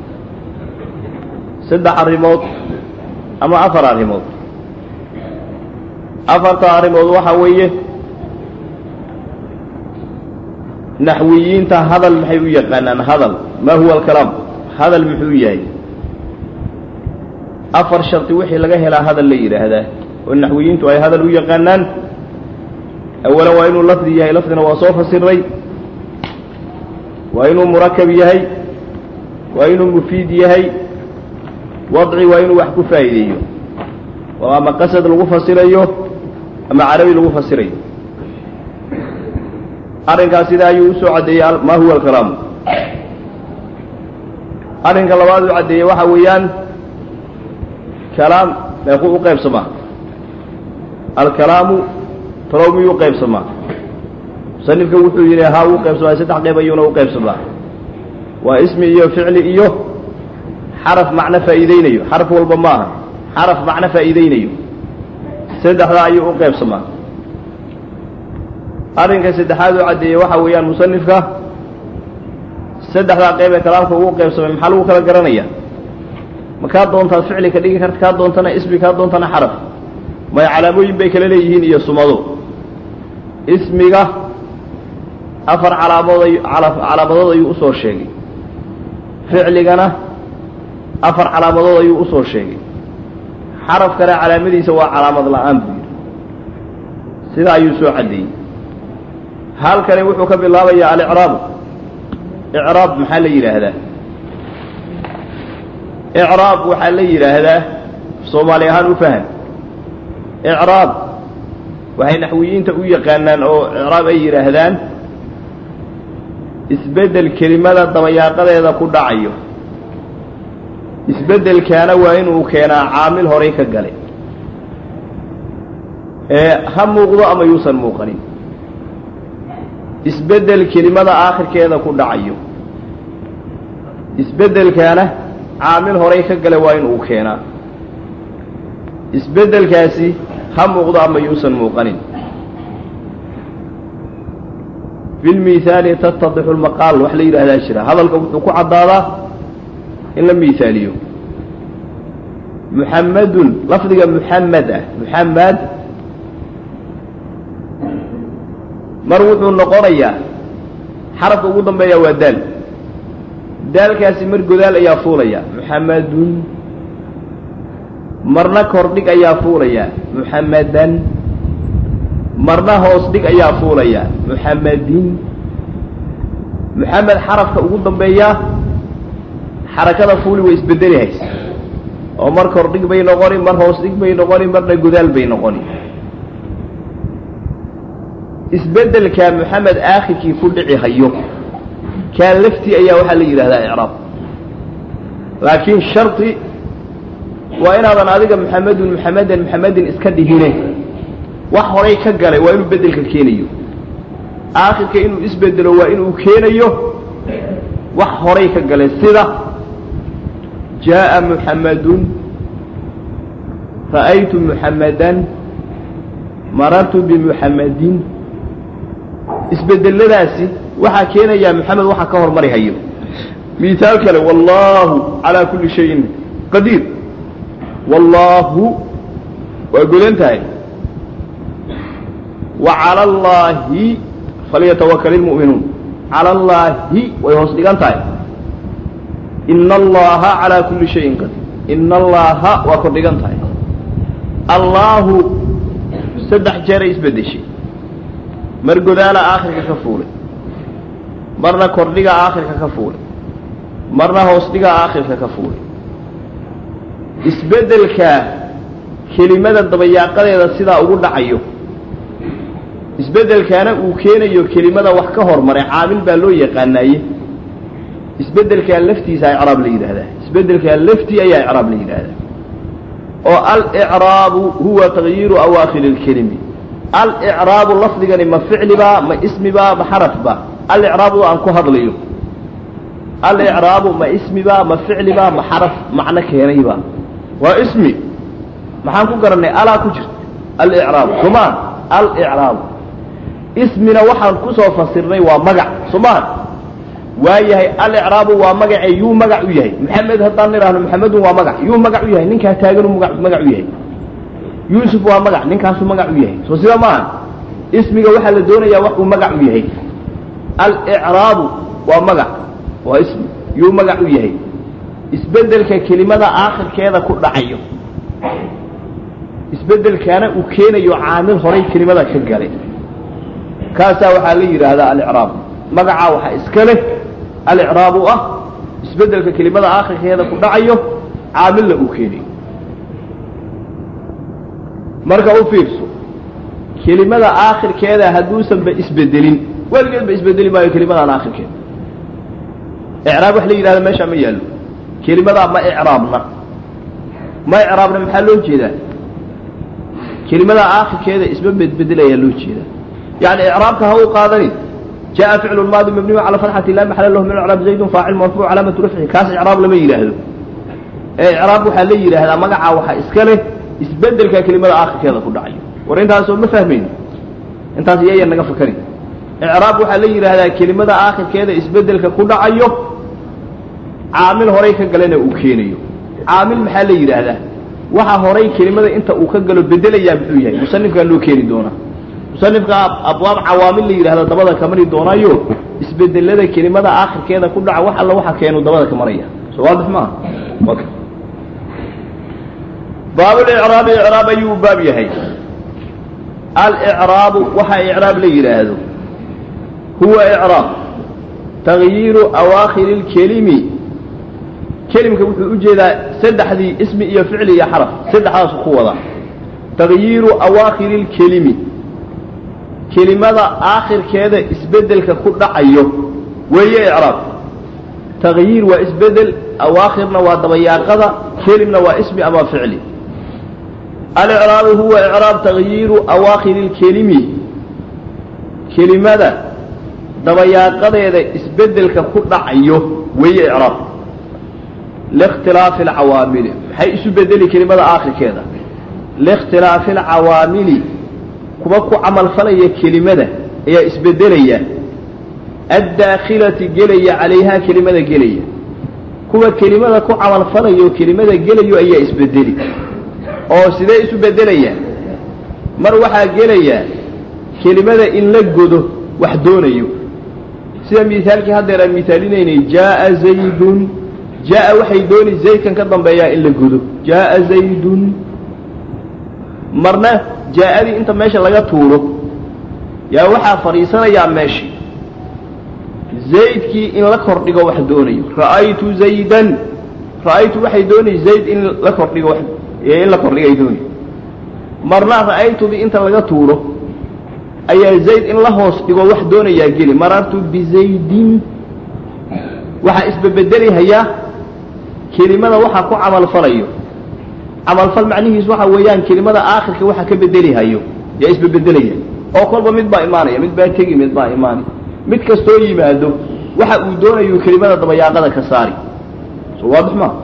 Speaker 2: سدح الريموت أما أفر الريموت afarta arrimood waxa weeye naxwiyiinta hadal maxay u yaqaanaan hadal maa huwa alkalaam hadal muxuu yahay afar sharti wixii laga helaa hadal la yidhaahdaa oo naxwiyiintu ay hadal u yaqaanaan awalan waa inuu lafdi yahay lafdina waa soo fasiray waa inuu murakab yahay waa inuu mufiid yahay wadci waa inuu wax ku faa'iideeyo oo ama qasad lagu fasirayo ama carabi lagu fasirayo arrinkaas sidaa ayuu usoo caddeeyey maa huwa alkalaamu arrinka labaad uu caddeeyey waxa weeyaan kalaam meequu u qaybsamaa alkalaamu talow miyuu u qaybsamaa musanifka wuxuu yidhi haa uu qaybsamaa saddex qayb ayuuna u qaybsamaa waa ismi iyo ficli iyo xaraf macno faa'iideynayo xaraf walba maaha xaraf macno faa'iideynayo saddexdaa ayuu u qaybsamaa arrinka saddexaad uu caddeeyey waxa weeyaan musanifka saddexdaa qayb ee kalaamka ugu qaybsamay maxaa lagu kala garanaya ma kaa doontaad ficli ka dhigi karta kaa doontana ismi kaa doontana xaraf may calaamooyin bay kala leeyihiin iyo sumado ismiga afar calaamood ay calaamadood ayuu usoo sheegay ficligana afar calaamadood ayuu usoo sheegay xaraf kale calaamadiisa waa calaamad la'aan buu yidhi sidaa ayuu soo caddeeyey halkani wuxuu ka bilaabayaa alicraabu icraab maxaa la yidhaahdaa icraab waxaa la yidhaahdaa soomaali ahaan u faham icraab waxay naxwiyiinta u yaqaanaan oo icraab ay yidhaahdaan isbeddel kelimada dabayaaqadeeda ku dhacayo isbeddelkaana waa inuu keenaa caamil horay ka galay ee ha muuqdo ama yuusan muuqanin isbeddel kelimada aakhirkeeda ku dhacayo isbeddelkaana caamil horay ka gale waa inuu keenaa isbeddelkaasi ha muuqdo ama yuusan muuqanin bilmihaali tattadixu lmaqaal wax la yidhahdaa jira hadalka wuxuu ku caddaadaa in la mihaaliyo muxamadun lafdiga muxamed ah muxamed mar wuxuu noqonayaa xarafka ugu dambeeya waa daal daalkaasi mar godaal ayaa fuulaya muxamadun marna kordhig ayaa fuulaya muxamadan marna hoos dhig ayaa fuulaya muxamadin muxamed xarafka ugu dambeeya xarakada fuuli way isbedeli haysa oo mar kor dhig bay noqoni mar hoos dhig bay noqoni marna gudaal bay noqoni isbeddelkaa moxamed aakhirkii ku dhici hayo kaa laftii ayaa waxaa la yidhahdaa icraab laakiin shardi waa inaadan adiga moxamedun moxamedan moxamedin iska dhihine wax horay ka galay waa inuu beddelka keenayo aakhirka inuu isbedelo waa inuu keenayo wax horay ka galay sida jaaءa muxamadun ra'aytu muxamadan marartu bimuxamadin isbedeladaasi waxaa keenayaa moxamed waxaa ka hormari hayo miaal kale wallaahu calaa kulli shayin qadiir wallaahu waa godan tahay wa cala allaahi falyatawakal ilmu'minuun cala allaahi way hoos dhigan tahay ina allaha calaa kulli shayin qadiir ina allaha waa kor dhigan tahay allaahu saddex jeeray isbeddeshay mar godaala aakhirka ka fuulay marna kordhiga aakhirka ka fuulay marna hoos dhiga aakhirka ka fuulay isbeddelkaa kelimada dabayaaqadeeda sidaa ugu dhacayo isbeddelkaana uu keenayo kelimada wax ka hormaray caamil baa loo yaqaanaaye isbeddelkaa laftiisa icraab la yidhaahdaa isbeddelkaa laftii ayaa icraab la yidhaahdaa oo alicraabu huwa takyiiru awaakhiri اlkelimi alicraabu lafdigani ma ficlibaa ma ismibaa ma xarafbaa alicraabu aan ku hadlayo alicraabu ma ismibaa ma ficlibaa ma xaraf macno keenaybaa waa ismi maxaan ku garannay alaa ku jirta alicraabu somaan alicraabu ismina waxaan ku soo fasirnay waa magac somaan waa yahay alicraabu waa magace yuu magac u yahay maxamed haddaan nidhaahno maxamedun waa magac yuu magac u yahay ninkaa taaganu magac u yahay yuusuf waa magac ninkaasuu magac u yahay soo sida maaha ismiga waxaa la doonayaa wax uu magac u yahay alicraabu waa magac waa ismi yuu magac u yahay isbeddelka kelimada aakhirkeeda ku dhacayo isbeddelkaana uu keenayo caamil horay kelimada ka galay kaasaa waxaa la yidhaahdaa alicraab magacaa waxaa iska leh alicraabu ah isbeddelka kelimada aakhirkeeda ku dhacayo caamilna uu keenayo marka u fiirso kelimada aakhirkeeda hadduusanba isbedelin weligeedba isbedeli maayo kelimadaan aakhirkeeda icraab wax la yidhahda meeshaa ma yaallo kelimadaa ma icraabna ma icraabna maxaa loo jeedaa kelimadaa aakhirkeeda isma bedbedelayaa loo jeedaa yani icraabka ha u qaadanin jaءa ficlu maadi mabniyu calى fatxati la maxala lahu min icraab zaydun faacil marfuuc calaamatu rafci kaas icraab lama yidhaahdo ee icraab waxaa la yidhaahdaa magacaa waxaa iska leh isbedelka kelimada aakhirkeeda ku dhacayo war intaasoo ma fahmayno intaas iyayan naga fakari icraab waxaa la yidhaahdaa kelimada aakhirkeeda isbedelka ku dhacayo caamil horay ka galena uu keenayo caamil maxaa la yidhaahdaa waxa horay kelimada inta uu ka galo bedelayaa muxuu yahay musanifkaa loo keeni doonaa musanifka abwaab cawaamil la yidhahda dabada ka mari doonaayo isbedelada kelimada aakhirkeeda ku dhaca wax alla waxa keenu dabada ka maraya soo waadix maaha baabulicraabi icraab ayuu baab yahay alicraabu waxa icraab la yidhaahdo huwa icraab takyiiru awaakhiri اlkelimi kelimka wuxuu u jeedaa saddexdii ismi iyo ficli iyo xaraf saddexdaasu ku wada takyiiru awaakhiri اlkelimi kelimada aakhirkeeda isbedelka ku dhacayo weeye icraab takyiir waa isbedel awaakhirna waa dabayaaqada kelimna waa ismi ama ficli alicraabu huwa icraab takyiiru awaakhiri اlkelimi kelimada dabayaaqadeeda isbedelka ku dhacayo weeye icraab likhtilaafi alcawaamili maxay isu bedeli kelimada aakhirkeeda likhtilaafi alcawaamili kuwa ku camalfalaya kelimada ayaa isbedelaya addaakhilati gelaya calayhaa kelimada gelaya kuwa kelimada ku camalfalayo kelimada gelayo ayaa isbedeli oo sidee isu bedelayaan mar waxaa gelaya kelimada in la godo wax doonayo sida miaalkii haddeer aan miaalinaynay jaaa zaydun jaaa waxay dooni zaydkan ka dambeeyaa in la godo jaaa zaydun marna jaa-adii inta meesha laga tuuro yaa waxaa fadhiisanayaa meeshii zaydkii in la kordhigo wax doonayo ra'aytu zaydan ra'aytu waxay doonay zayd in la kordhigo wax in la kordhigay dooni marna ra'aytudii inta laga tuuro ayaa zayd in la hoos dhigo wax doonayaa geli marartu bizaydin waxaa isbebedelihayaa kelimada waxaa ku camalfalayo camalfal macnihiis waxa weeyaan kelimada aakhirka waxa ka bedelihayo yaa isbebedelaya oo kolba mid baa imaanaya mid baa tegi mid baa imaanay mid kastoo yimaado waxa uu doonayu kelimada dabayaaqada ka saari so waadix maa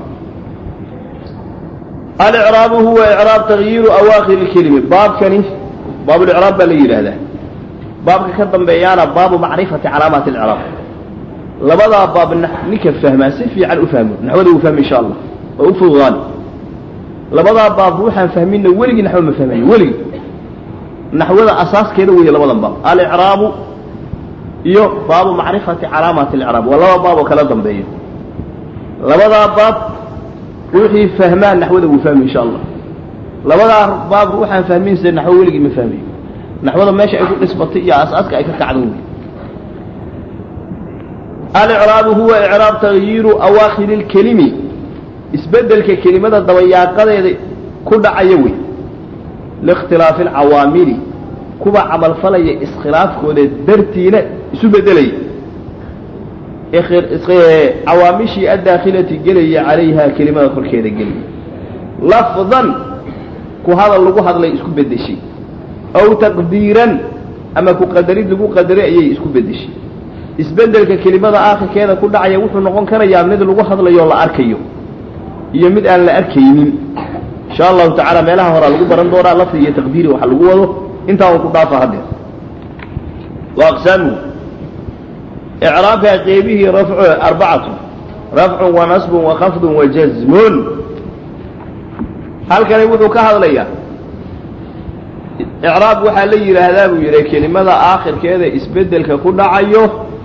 Speaker 2: alicraabu huwa icraab takyiiru awaakhir lkelimi baabkani baabulicraab baa la yidhaahdaa baabka ka dambeeyaana baabu macrifati calaamaati alcraab labadaa baab ninka fahmaa si fiican u fahmo naxwada uu fahmi insha allah oo u fududaani labadaa baab ruuxaan fahminna weligii naxwo ma fahmayo weligii naxwada asaaskeeda weeye labadan baab alicraabu iyo baabu macrifati calaamaati alcraab waa laba baab oo kala dambeeya labadaa baab ruuxii fahmaa naxwada wuu fahmi insha allah labadaa baab ruuxaan fahminse naxwo weligii ma fahmayo naxwada meesha ay ku dhisbatay iyo asaaska ay ka kacdo wey alicraabu huwa icraab takyiiru awaakhiri lkelimi isbedelka kelimada dabayaaqadeeda ku dhacaya wey liikhtilaafi alcawaamili kuwa camalfalaya iskhilaafkooda dartiina isu bedelaya cawaamishii addaakhilati gelaya calayha kelimada korkeeda gelaya lafdan ku hadal lagu hadlay isku bedeshay aw taqdiiran ama ku qadarid lagu qadaray ayay isku bedeshay isbedelka kelimada aakhirkeeda ku dhacaya wuxuu noqon karayaa mid lagu hadlayo la arkayo iyo mid aan la arkaynin insha allahu tacaala meelaha horaa lagu baran doonaa lafdi iyo taqdiiri waxa lagu wado intaa uu ku dhaafa haddeer wa aqsaamuhu icraabka qeybihii rafcu arbacatu rafcun wa nasbun wa khafdun wa jazmun halkani wuxuu ka hadlayaa icraab waxaa la yidhaahdaa buu yidhi kelimada aakhirkeeda isbedelka ku dhacayo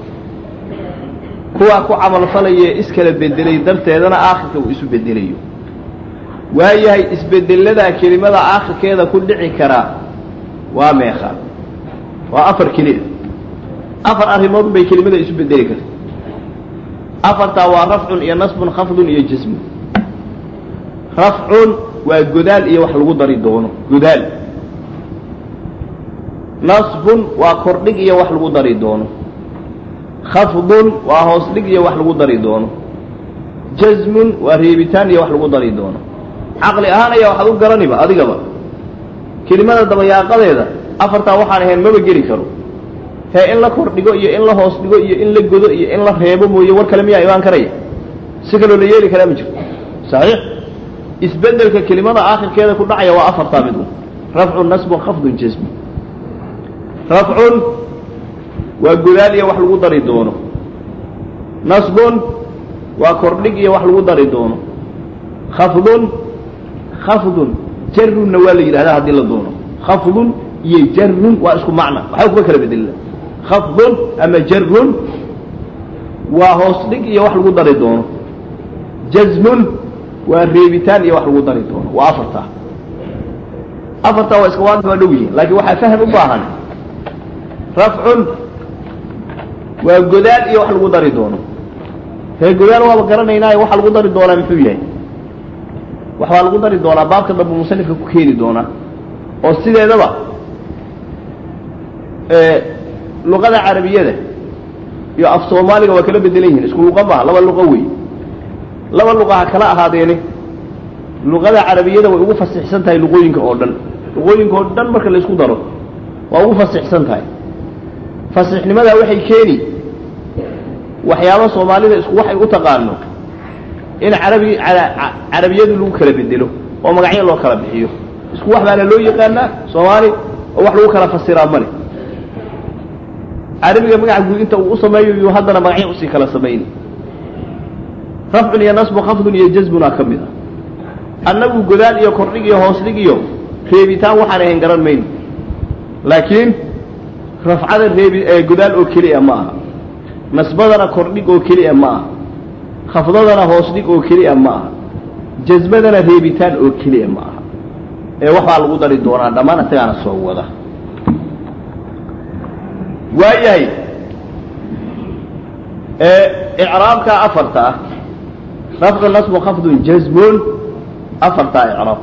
Speaker 2: kuwa ku camalfalaya iskala bedelay darteedana aakhirka uu isu bedelayo waayahay isbedeladaa kelimada aakhirkeeda ku dhici karaa waa meeqa waa afar keliya afar arrimood bay kelimada isu bedeli karta afartaa waa rafcun iyo nasbun khafdun iyo jasmun rafcun waa godaal iyo wax lagu dari doono godaal nasbun waa kordhig iyo wax lagu dari doono khafdun waa hoos dhig iyo wax lagu dari doono jasmun waa reebitaan iyo wax lagu dari doono caqli ahaan ayaa waxaad u garaniba adigaba kelimada dabayaaqadeeda afartaa waxaan ahayn maba geli karo hee in la kordhigo iyo in la hoos dhigo iyo in la godo iyo in la reebo mooye war kale miyaa imaan karaya si kaloo la yeeli karaa ma jirto saxiix isbedelka kelimada aakhirkeeda ku dhacaya waa afartaa mid un rafcun nasbun khafdun jasmun rafcun waa godaal iyo wax lagu dari doono nasbun waa kordhig iyo wax lagu dari doono khafdun khafdun jarunna waa la yidhahdaa haddii la doono khafdun iyo jarun waa isku macna waxba kuma kala bedelina khafdun ama jarun waa hoos dhig iyo wax lagu dari doono jazmun waa reebitaan iyo wax lagu dari doono waa afartaa afartaa waa iska waanta waa dhow yihiin laakiin waxaa faham u baahan rafcun waa godaal iyo wax lagu dari doono hee godaal waaba garanaynaayo waxa lagu dari doonaa muxuu yahay waxbaa lagu dari doonaa baabka dambe musanifka ku keeni doonaa oo sideedaba luqada carabiyada iyo af soomaaliga waa kala bedelan yihiin isku luqa maaha laba luqo wey laba luqa ha kala ahaadeeni luqada carabiyada way ugu fasixsan tahay luqooyinka oo dhan luqooyinka oo dhan marka la isku daro waa ugu fasixsan tahay fasixnimadaa waxay keeni waxyaaba soomaalida isku waxay u taqaano in carabi carabiyadu lagu kala bedelo oo magacyo loo kala bixiyo isku wax baana loo yaqaanaa soomaali oo wax lagu kala fasiraa male carabiga magaca guud inta uu u sameeyo yuu haddana magacyo usii kala samayni rafcun iyo nasbu khafdun iyo jazbunaa ka mid a annagu godaal iyo kordhig iyo hoos dhig iyo reebitaan waxaan ahayn garan mayno laakiin rafcada reebi godaal oo keliya ma aha nasbadana kordhig oo keliya ma aha khafdadana hoos dhig oo keliya ma aha jasmadana reebitaan oo keliya ma aha ee waxbaa lagu dari doonaa dhammaan isagaana soo wada waayahay icraabka afarta ah rafcu nasbu khafdun jazmun afartaa icraab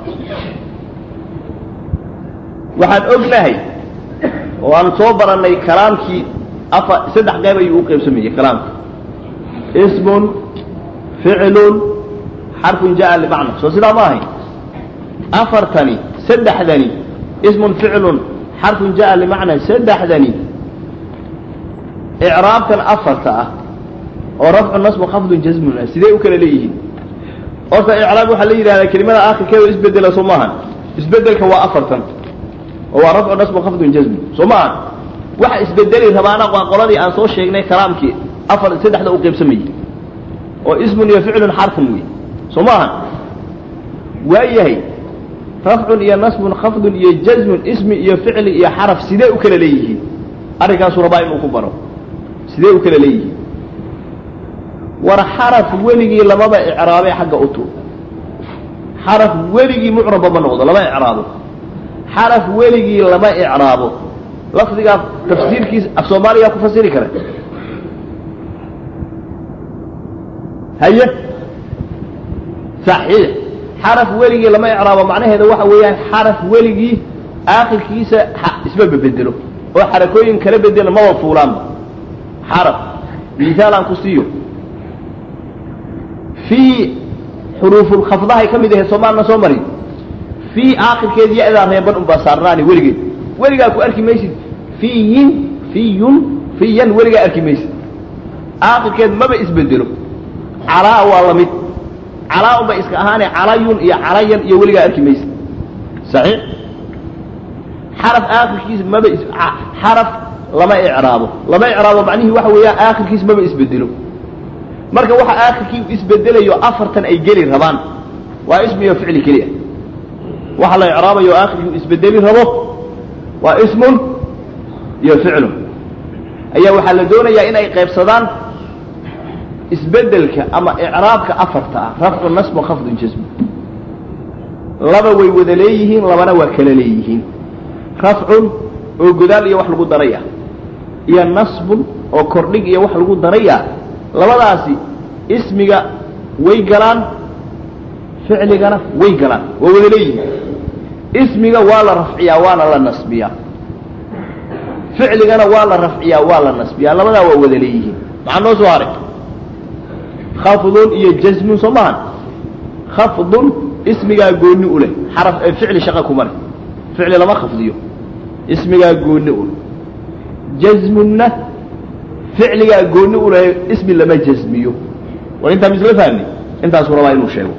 Speaker 2: waxaan ognahay oo aan soo barannay kalaamkii afa saddex qayb ayuu u qaybsamayey kalaamka ismun ficlun xarfun jaa limacna soo sidaa ma ahayn afartani saddexdani ismun ficlun xarfun jaa limacna saddexdani icraabkan afarta ah oo rafcu nasbu khafdun jazmun ah sidee u kala leeyihiin horta icraab waxaa la yidhahdaa kelimada aakhirkeeda isbedela soo maahan isbedelka waa afartan oo waa rafcu nasbu khafdun jazmun soo maahan waxa isbedeli rabaana waa qoladii aan soo sheegnay kalaamkii afar saddexda u qaybsamayey oo ismun iyo ficlun xarfun wey soo maahan waayahay rafcun iyo nasbun khafdun iyo jazmun ismi iyo ficli iyo xaraf sidee u kala leeyihiin arrinkaasuu rabaa inuu ku baro sidee u kala leeyihiin war xaraf weligii lamaba icraabee xagga utu xaraf weligii mucraba ma noqdo lama icraabo xaraf weligii lama icraabo lafdigaa tafsiirkiisa af soomaaliyaa ku fasiri kara haye saxiix xaraf weligii lama icraabo macnaheeda waxa weeyaan xaraf weligii aakhirkiisa isma bedelo oo xarakooyin kala bedela maba fuulaanba xaraf misaal aan ku siiyo fii xuruufulkhafdahay ka mid ahayd soomaalna soo marin fii aakhirkeed ya-daa reeban unbaa saarnaani weligeed weligaa ku arki maysid fiyin fiyun fiyan weligaa arki maysid aakhirkeed maba isbedelo calaa waa la mid calaa unbay iska ahaane calayun iyo calayan iyo weligaa arki maysid saxiix xaraf aakhirkiisa maba is xaraf lama icraabo lama icraabo macnihii waxa weeyaan aakhirkiis maba isbedelo marka waxa aakhirkii isbedelayo afartan ay geli rabaan waa ismi iyo ficli keliya waxa la icraabayo aakhirkii isbedeli rabo waa ismun iyo ficlun ayaa waxaa la doonayaa in ay qaybsadaan isbedelka ama icraabka afarta ah rafcu nasbu khafdun jasmu laba way wada leeyihiin labana waa kala leeyihiin rafcun oo godaal iyo wax lagu daraya iyo nasbun oo kordhig iyo wax lagu daraya labadaasi ismiga way galaan ficligana way galaan waa wada leeyihiin ismiga waa la rafciyaa waana la nasbiyaa ficligana waa la rafciyaa waa la nasbiyaa labadaa waa wada leeyihiin maxaa noo soo haray khafdun iyo jazmun soo mahan khafdun ismigaa gooni u leh xaraf ficli shaqa kuma leh ficli lama khafdiyo ismigaa gooni u leh jazmunna ficligaa gooni u leh ismi lama jazmiyo war intaa misla fahmi intaasuu rabaa inuu sheego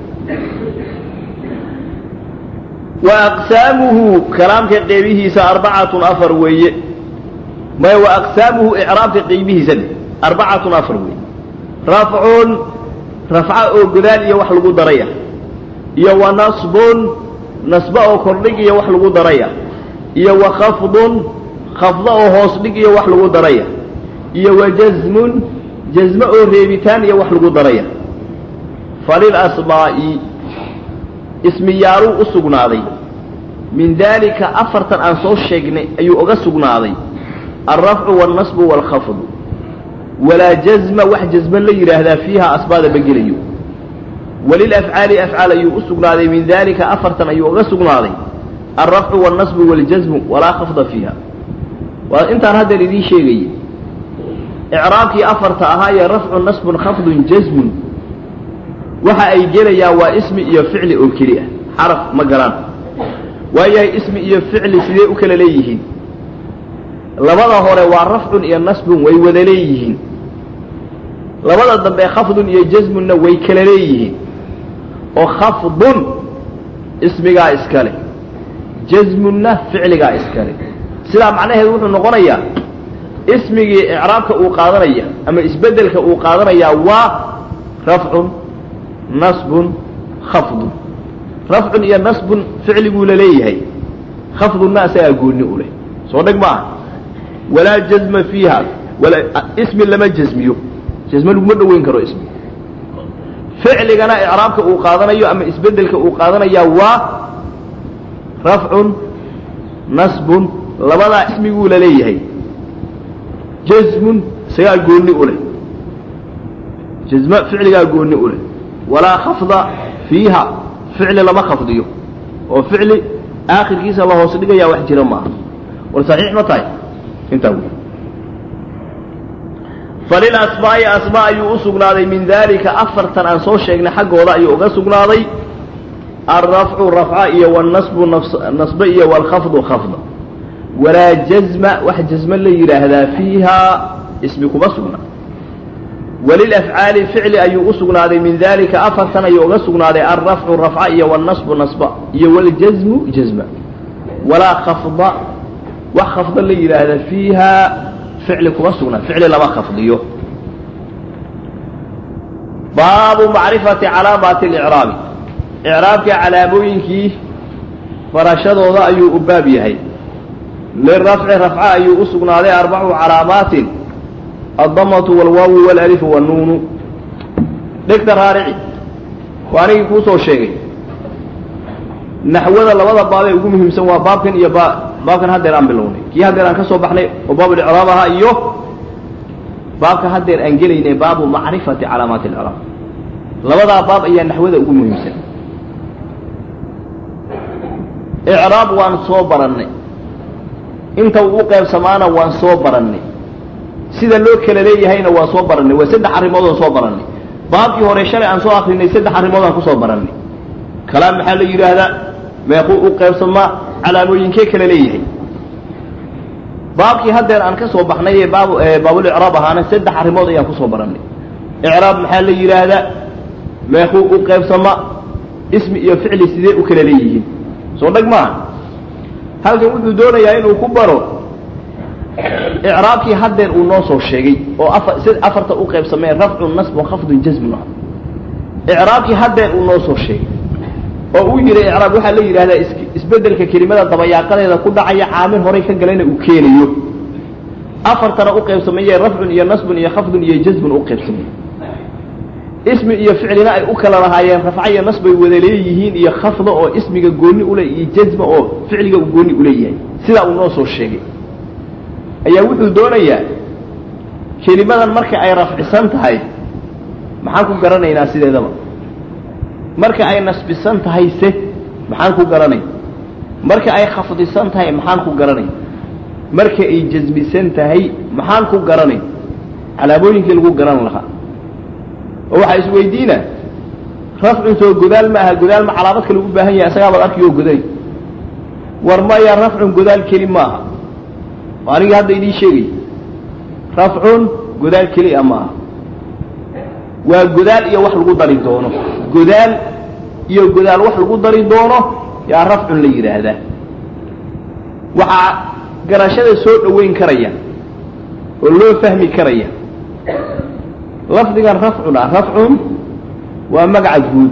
Speaker 2: wa aqsaamuhu kalaamka qeybihiisa arbacatun afar weeye maya wa aqsaamuhu icraabka qeybihiisa arbacatun afar weeye rafcun rafca oo godaal iyo wax lagu daraya iyo wa nasbun nasba oo kordhig iyo wax lagu daraya iyo wa khafdun khafda oo hoos dhig iyo wax lagu daraya iyo wa jazmun jazme oo reebitaan iyo wax lagu daraya falil asmaa'i ismiyaaluu u sugnaaday min daalika afartan aan soo sheegnay ayuu oga sugnaaday alrafcu waalnasbu waalkhafdu walaa jazma wax jazme la yidhaahdaa fiiha asbaada ma gelayo walilafcaali afcaal ayuu u sugnaaday min daalika afartan ayuu oga sugnaaday alrafcu waalnasbu waaljazmu walaa khafda fiiha waa intaan haddeer idiin sheegayay icraabkii afarta ahaayee rafcu nasbun khafdun jazmun waxa ay gelayaan waa ismi iyo ficli oo keli ah xaraf ma galaan waayahay ismi iyo ficli sidee u kala leeyihiin labada hore waa rafcun iyo nasbun way wada leeyihiin labada dambe khafdun iyo jazmunna way kala leeyihiin oo khafdun ismigaa iskale jazmunna ficligaa iskale sidaa macnaheedu wuxuu noqonayaa ismigii icraabka uu qaadanaya ama isbedelka uu qaadanayaa waa rafcun nasbun khafdun rafcun iyo nasbun ficliguu la leeyahay khafdunna asagaa gooni u leh soo dheg maaha walaa jazma fiiha walaa ismi lama jazmiyo jazme laguma dhoweyn karo ismi ficligana icraabka uu qaadanayo ama isbedelka uu qaadanayaa waa rafcun nasbun labadaa ismiguu la leeyahay jazmun isagaa gooni u leh jazme ficligaa gooni u leh walaa khafda fiiha ficli lama khafdiyo oo ficli aakhirkiisa la hoos dhigayaa wax jira maaha war saxiix ma tahay intaa wey falilasmaa'i asmaa ayuu u sugnaaday min daalika afartan aan soo sheegnay xaggooda ayuu uga sugnaaday alrafcu rafca iyo wاlnasbu nasbe iyo wاlkhafdu khafda walaa jazma wax jazme la yidhaahdaa fiihaa ismi kuma sugna walilafcaali ficli ayuu u sugnaaday min dalika afartan ayuu uga sugnaaday alrafcu rafca iyo wاlnasbu nasba iyo wاljazmu jazma walaa khafda wax khafda la yidhaahda fiihaa ficli kuma sugna ficli lama khafdiyo baabu macrifati calaamaati اlicraabi icraabka calaamooyinkii farashadooda ayuu u baab yahay lirafci rafca ayuu u sugnaaday arbacu calaamaatin addamatu wاlwaawu wاlalifu wاnnuunu dhegta raarici waa anigii kuu soo sheegay naxwada labada baabee ugu muhiimsan waa baabkan iyo baabkan haddeer aan bilownay kii haddeer aan ka soo baxnay oo baab licraab ahaa iyo baabka haddeer aan gelaynay baabu macrifati calaamaati اlcraab labadaa baab ayaa naxwada ugu muhiimsan icraab waan soo barannay inta uu u qaybsamaana waan soo barannay sida loo kala leeyahayna waan soo barannay waa saddex arrimood aan soo barannay baabkii hore shalay aan soo akrinay saddex arrimood aan ku soo barannay kalaam maxaa la yidhaahdaa meequu u qaybsamaa calaamooyinkee kala leeyahay baabkii haddeer aan ka soo baxnay ee baab baabulicraab ahaana saddex arrimood ayaan kusoo barannay icraab maxaa la yidhaahdaa meequu u qaybsamaa ismi iyo ficli sidee u kala leeyihiin soo dheg maaha halkan wuxuu doonayaa inuu ku baro icraabkii haddeer uu noo soo sheegay oo afar sid afarta u qaybsameen rafcun nasbun khafdun jazmun ah icraabkii haddeer uu noo soo sheegay oo uu yidhi icraab waxaa la yidhahdaa is isbeddelka kelimada dabayaaqadeeda ku dhacaya caamil horay ka galayna uu keenayo afartana u qaybsamayee rafcun iyo nasbun iyo khafdun iyo jazmun u qaybsamay ismi iyo ficlina ay u kala lahaayeen rafca iyo nasbay wada leeyihiin iyo khafda oo ismiga gooni ule iyo jazma oo ficliga uu gooni uleeyahay sidaa uu noo soo sheegay ayaa wuxuu doonayaa kelimadan marka ay rafcisan tahay maxaan ku garanaynaa sideedaba marka ay nasbisan tahay se maxaan ku garanay marka ay khafdisan tahay maxaan ku garanay marka ay jasmisan tahay maxaan ku garanay calaamooyinkii lagu garan lahaa oo waxaa isweydiina rafcun soo godaal ma aha godaal ma calaamad kale u baahan yahay isagaabaad arkiyo goday war maya rafcun godaal keli maaha anigii hadda idiin sheegay rafcun godaal keli a maaha waa godaal iyo wax lagu dari doono godaal iyo godaal wax lagu dari doono yaa rafcun la yidhaahdaa waxaa garashada soo dhoweyn karaya oo loo fahmi karaya lafdigan rafcun ah rafcun waa magaca guud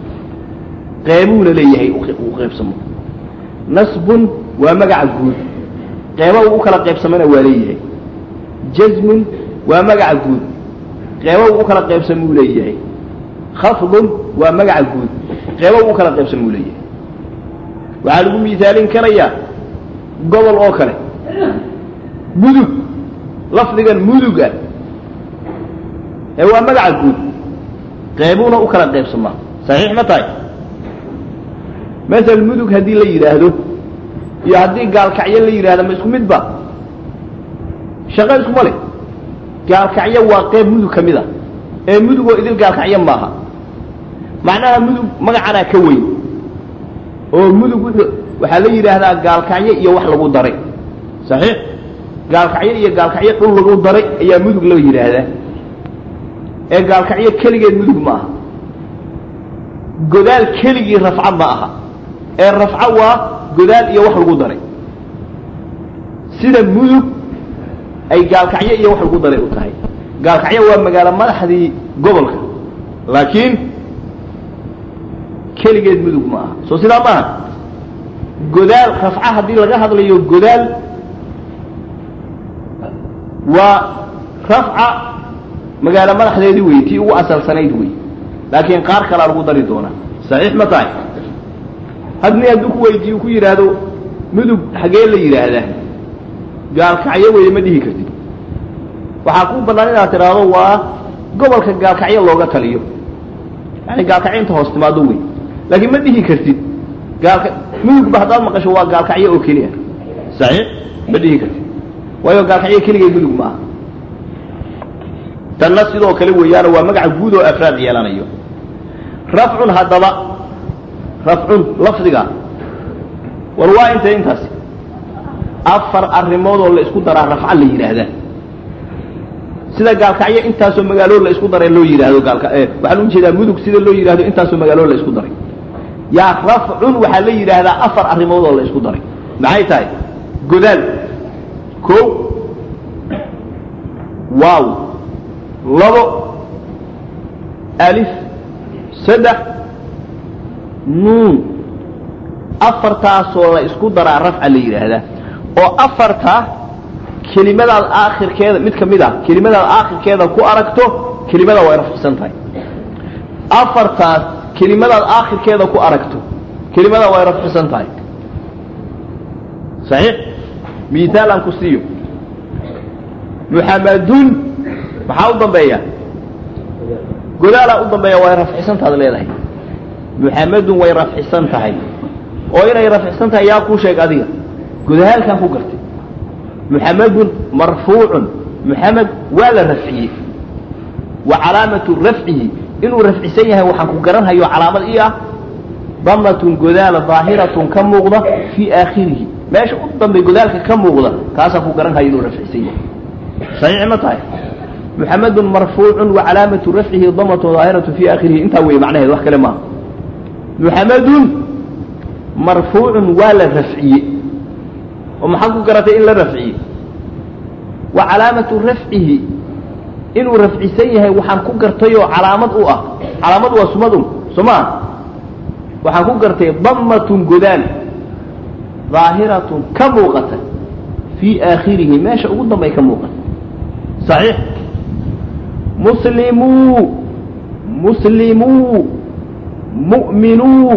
Speaker 2: qeybuuna leeyahay uu qaybsamo nasbun waa magaca guud qeyba uu u kala qaybsamana waa leeyahay jazmun waa magaca guud qeyba uu u kala qaybsamuu leeyahay khafdun waa magaca guud qeyba uu u kala qaybsamuu leeyahay waxaa lagu miisaalin karayaa gobol oo kale mudug lafdigan muduga ee waa magaca guud qeybuuna u kala qaybsamaa saxiix ma tahay masel mudug haddii la yidhaahdo iyo haddii gaalkacyo la yidhahdo ma isku midba shaqo iskuma leh gaalkacyo waa qeyb mudug ka mid a ee mudugoo idil gaalkacyo maaha macnaha mudug magacanaa ka weyn oo mudug wuxuu waxaa la yidhaahdaa gaalkacyo iyo wax lagu daray saxiix gaalkacyo iyo gaalkacyo dhul lagu daray ayaa mudug la yidhaahdaa ee gaalkacyo keligeed mudug ma aha godaal keligii rafco ma aha ee rafco waa godaal iyo wax lagu daray sida mudug ay gaalkacyo iyo wax lagu daray u tahay gaalkacyo waa magaalo madaxdii gobolka laakiin keligeed mudug ma aha soo sidaa maaha godaal rafca haddii laga hadlayo godaal waa rafca magaalo madaxdeedii wey tii ugu asalsanayd wey laakiin qaar kalaa lagu dari doonaa saxiix ma tahay hadni hadduu ku weydiiyo ku yidhaahdo mudug xagee la yidhaahdaa gaalkacyo weeye ma dhihi kartid waxaa kuu bannaan inaad tidhaahdo waa gobolka gaalkacyo looga taliyo yani gaalkacinta hoos timaado wey laakiin ma dhihi kartid gaalka mudugba haddaad maqasho waa gaalkacyo oo keliya saxiix ma dhihi kartid waayo gaalkacyo keligay mudug ma aha tanna sidoo kale weeyaano waa magaca guud oo afraad yeelanayo rafcun haddaba rafcun lafdiga war waa intay intaasi afar arrimood oo la isku daraa rafca la yidhaahdaa sida gaalkacyo intaasoo magaaloo la isku daray loo yidhaahdo gaalka waxaan u jeedaa mudug sida loo yidhahdo intaasoo magaaloo la isku daray yaa rafcun waxaa la yidhaahdaa afar arrimood oo la isku daray maxay tahay godaal ko waaw labo alif saddex nuun afartaasoo la isku daraa rafca la yidhaahdaa oo afarta kelimadaad aakhirkeeda mid ka mid ah kelimadaad aakhirkeeda ku aragto kelimada way rafcisan tahay afartaas kelimadaad aakhirkeeda ku aragto kelimada way rafcisan tahay saxiix miaal aan ku siiyo muxamadun maxaa u dambeeya godaalaa u dambeeya way rafcisantaad leedahay muxamadun way rafcisan tahay oo inay rafcisan tahay yaa kuu sheeg adiga godaalkaan ku gartay muxamadun marfuucun muxamed waa la rafciyey wa calaamatu rafcihi inuu rafcisan yahay waxaan ku garanhayo calaamad ii ah damatun godaala daahiratun ka muuqda fii aakhirihi meesha u dambay godaalka ka muuqda kaasaan ku garanhayo inuu rafcisan yahay saxiix ma tahay muxamedun marfuucun wa calaamatu rafcihi damatun daahiratu fii aakhirihi intaa weeye macnaheed wax kale maaha muxamedun marfuucun waa la rafciye oo maxaad ku garatay in la rafciye wa calaamatu rafcihi inuu rafcisan yahay waxaan ku gartayoo calaamad u ah calaamad waa sumadun soo maa waxaan ku gartay damatun godaal daahiratun ka muuqata fii aakhirihi meesha ugu dambay ka muuqata saxiix muslimuu muslimuu mu'minuu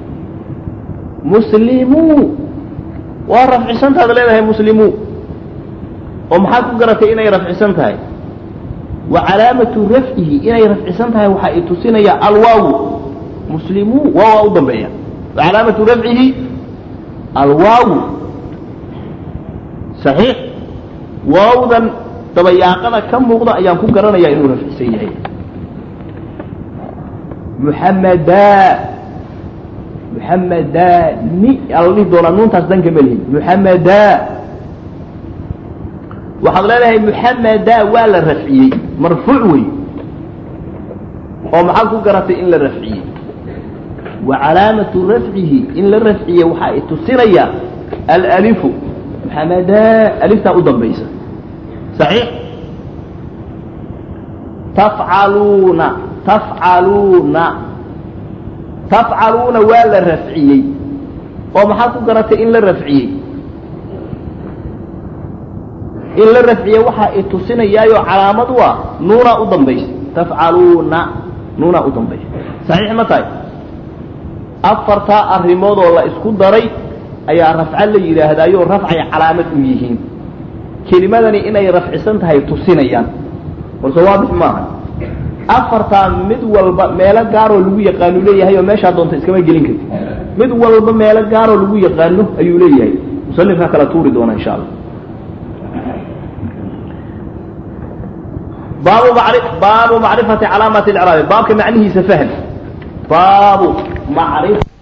Speaker 2: muslimuu waa rafcisantaad leedahay muslimuu oo maxaad ku garatay inay rafcisan tahay wa calaamatu rafcihi inay rafcisan tahay waxaa i tusinaya alwaawu muslimuu waawaa u dambeeya wa calaamatu rafcihi alwaawu saxiix waawdan dabayaaqada ka muuqda ayaan ku garanaya inuu rafcisan yahay muxamadaa muxamadani ala dhihi doonaa nuuntaas danka melihin muxamadaa waxaad leedahay muxamadaa waa la rafciyey marfuuc wey oo maxaad ku garatay in la rafciyey wa calaamatu rafcihi in la rafciye waxaa i tusinaya alalifu muxamadaa aliftaa u dambaysa saxiix tafcaluuna tafcaluuna tafcaluuna waa la rafciyey oo maxaad ku garatay in la rafciyey in la rafciye waxaa i tusinayaayo calaamad u ah nuunaa u dambaysa tafcaluuna nuunaa u dambaysa saxiix ma tahay afartaa arrimood oo la isku daray ayaa rafco la yidhaahdaayo rafcay calaamad u yihiin kelimadani inay rafcisan tahay tusinayaan balse waadix maaha afartaa mid walba meelo gaaroo lagu yaqaanu leeyahay oo meeshaa doonta iskama gelin karti mid walba meelo gaaroo lagu yaqaano ayuu leeyahay musanifkaa kala tuuri doona insha allah baabu mari baabu macrifati calaamati icraabi baabka macnihiisa fahm baabu macrif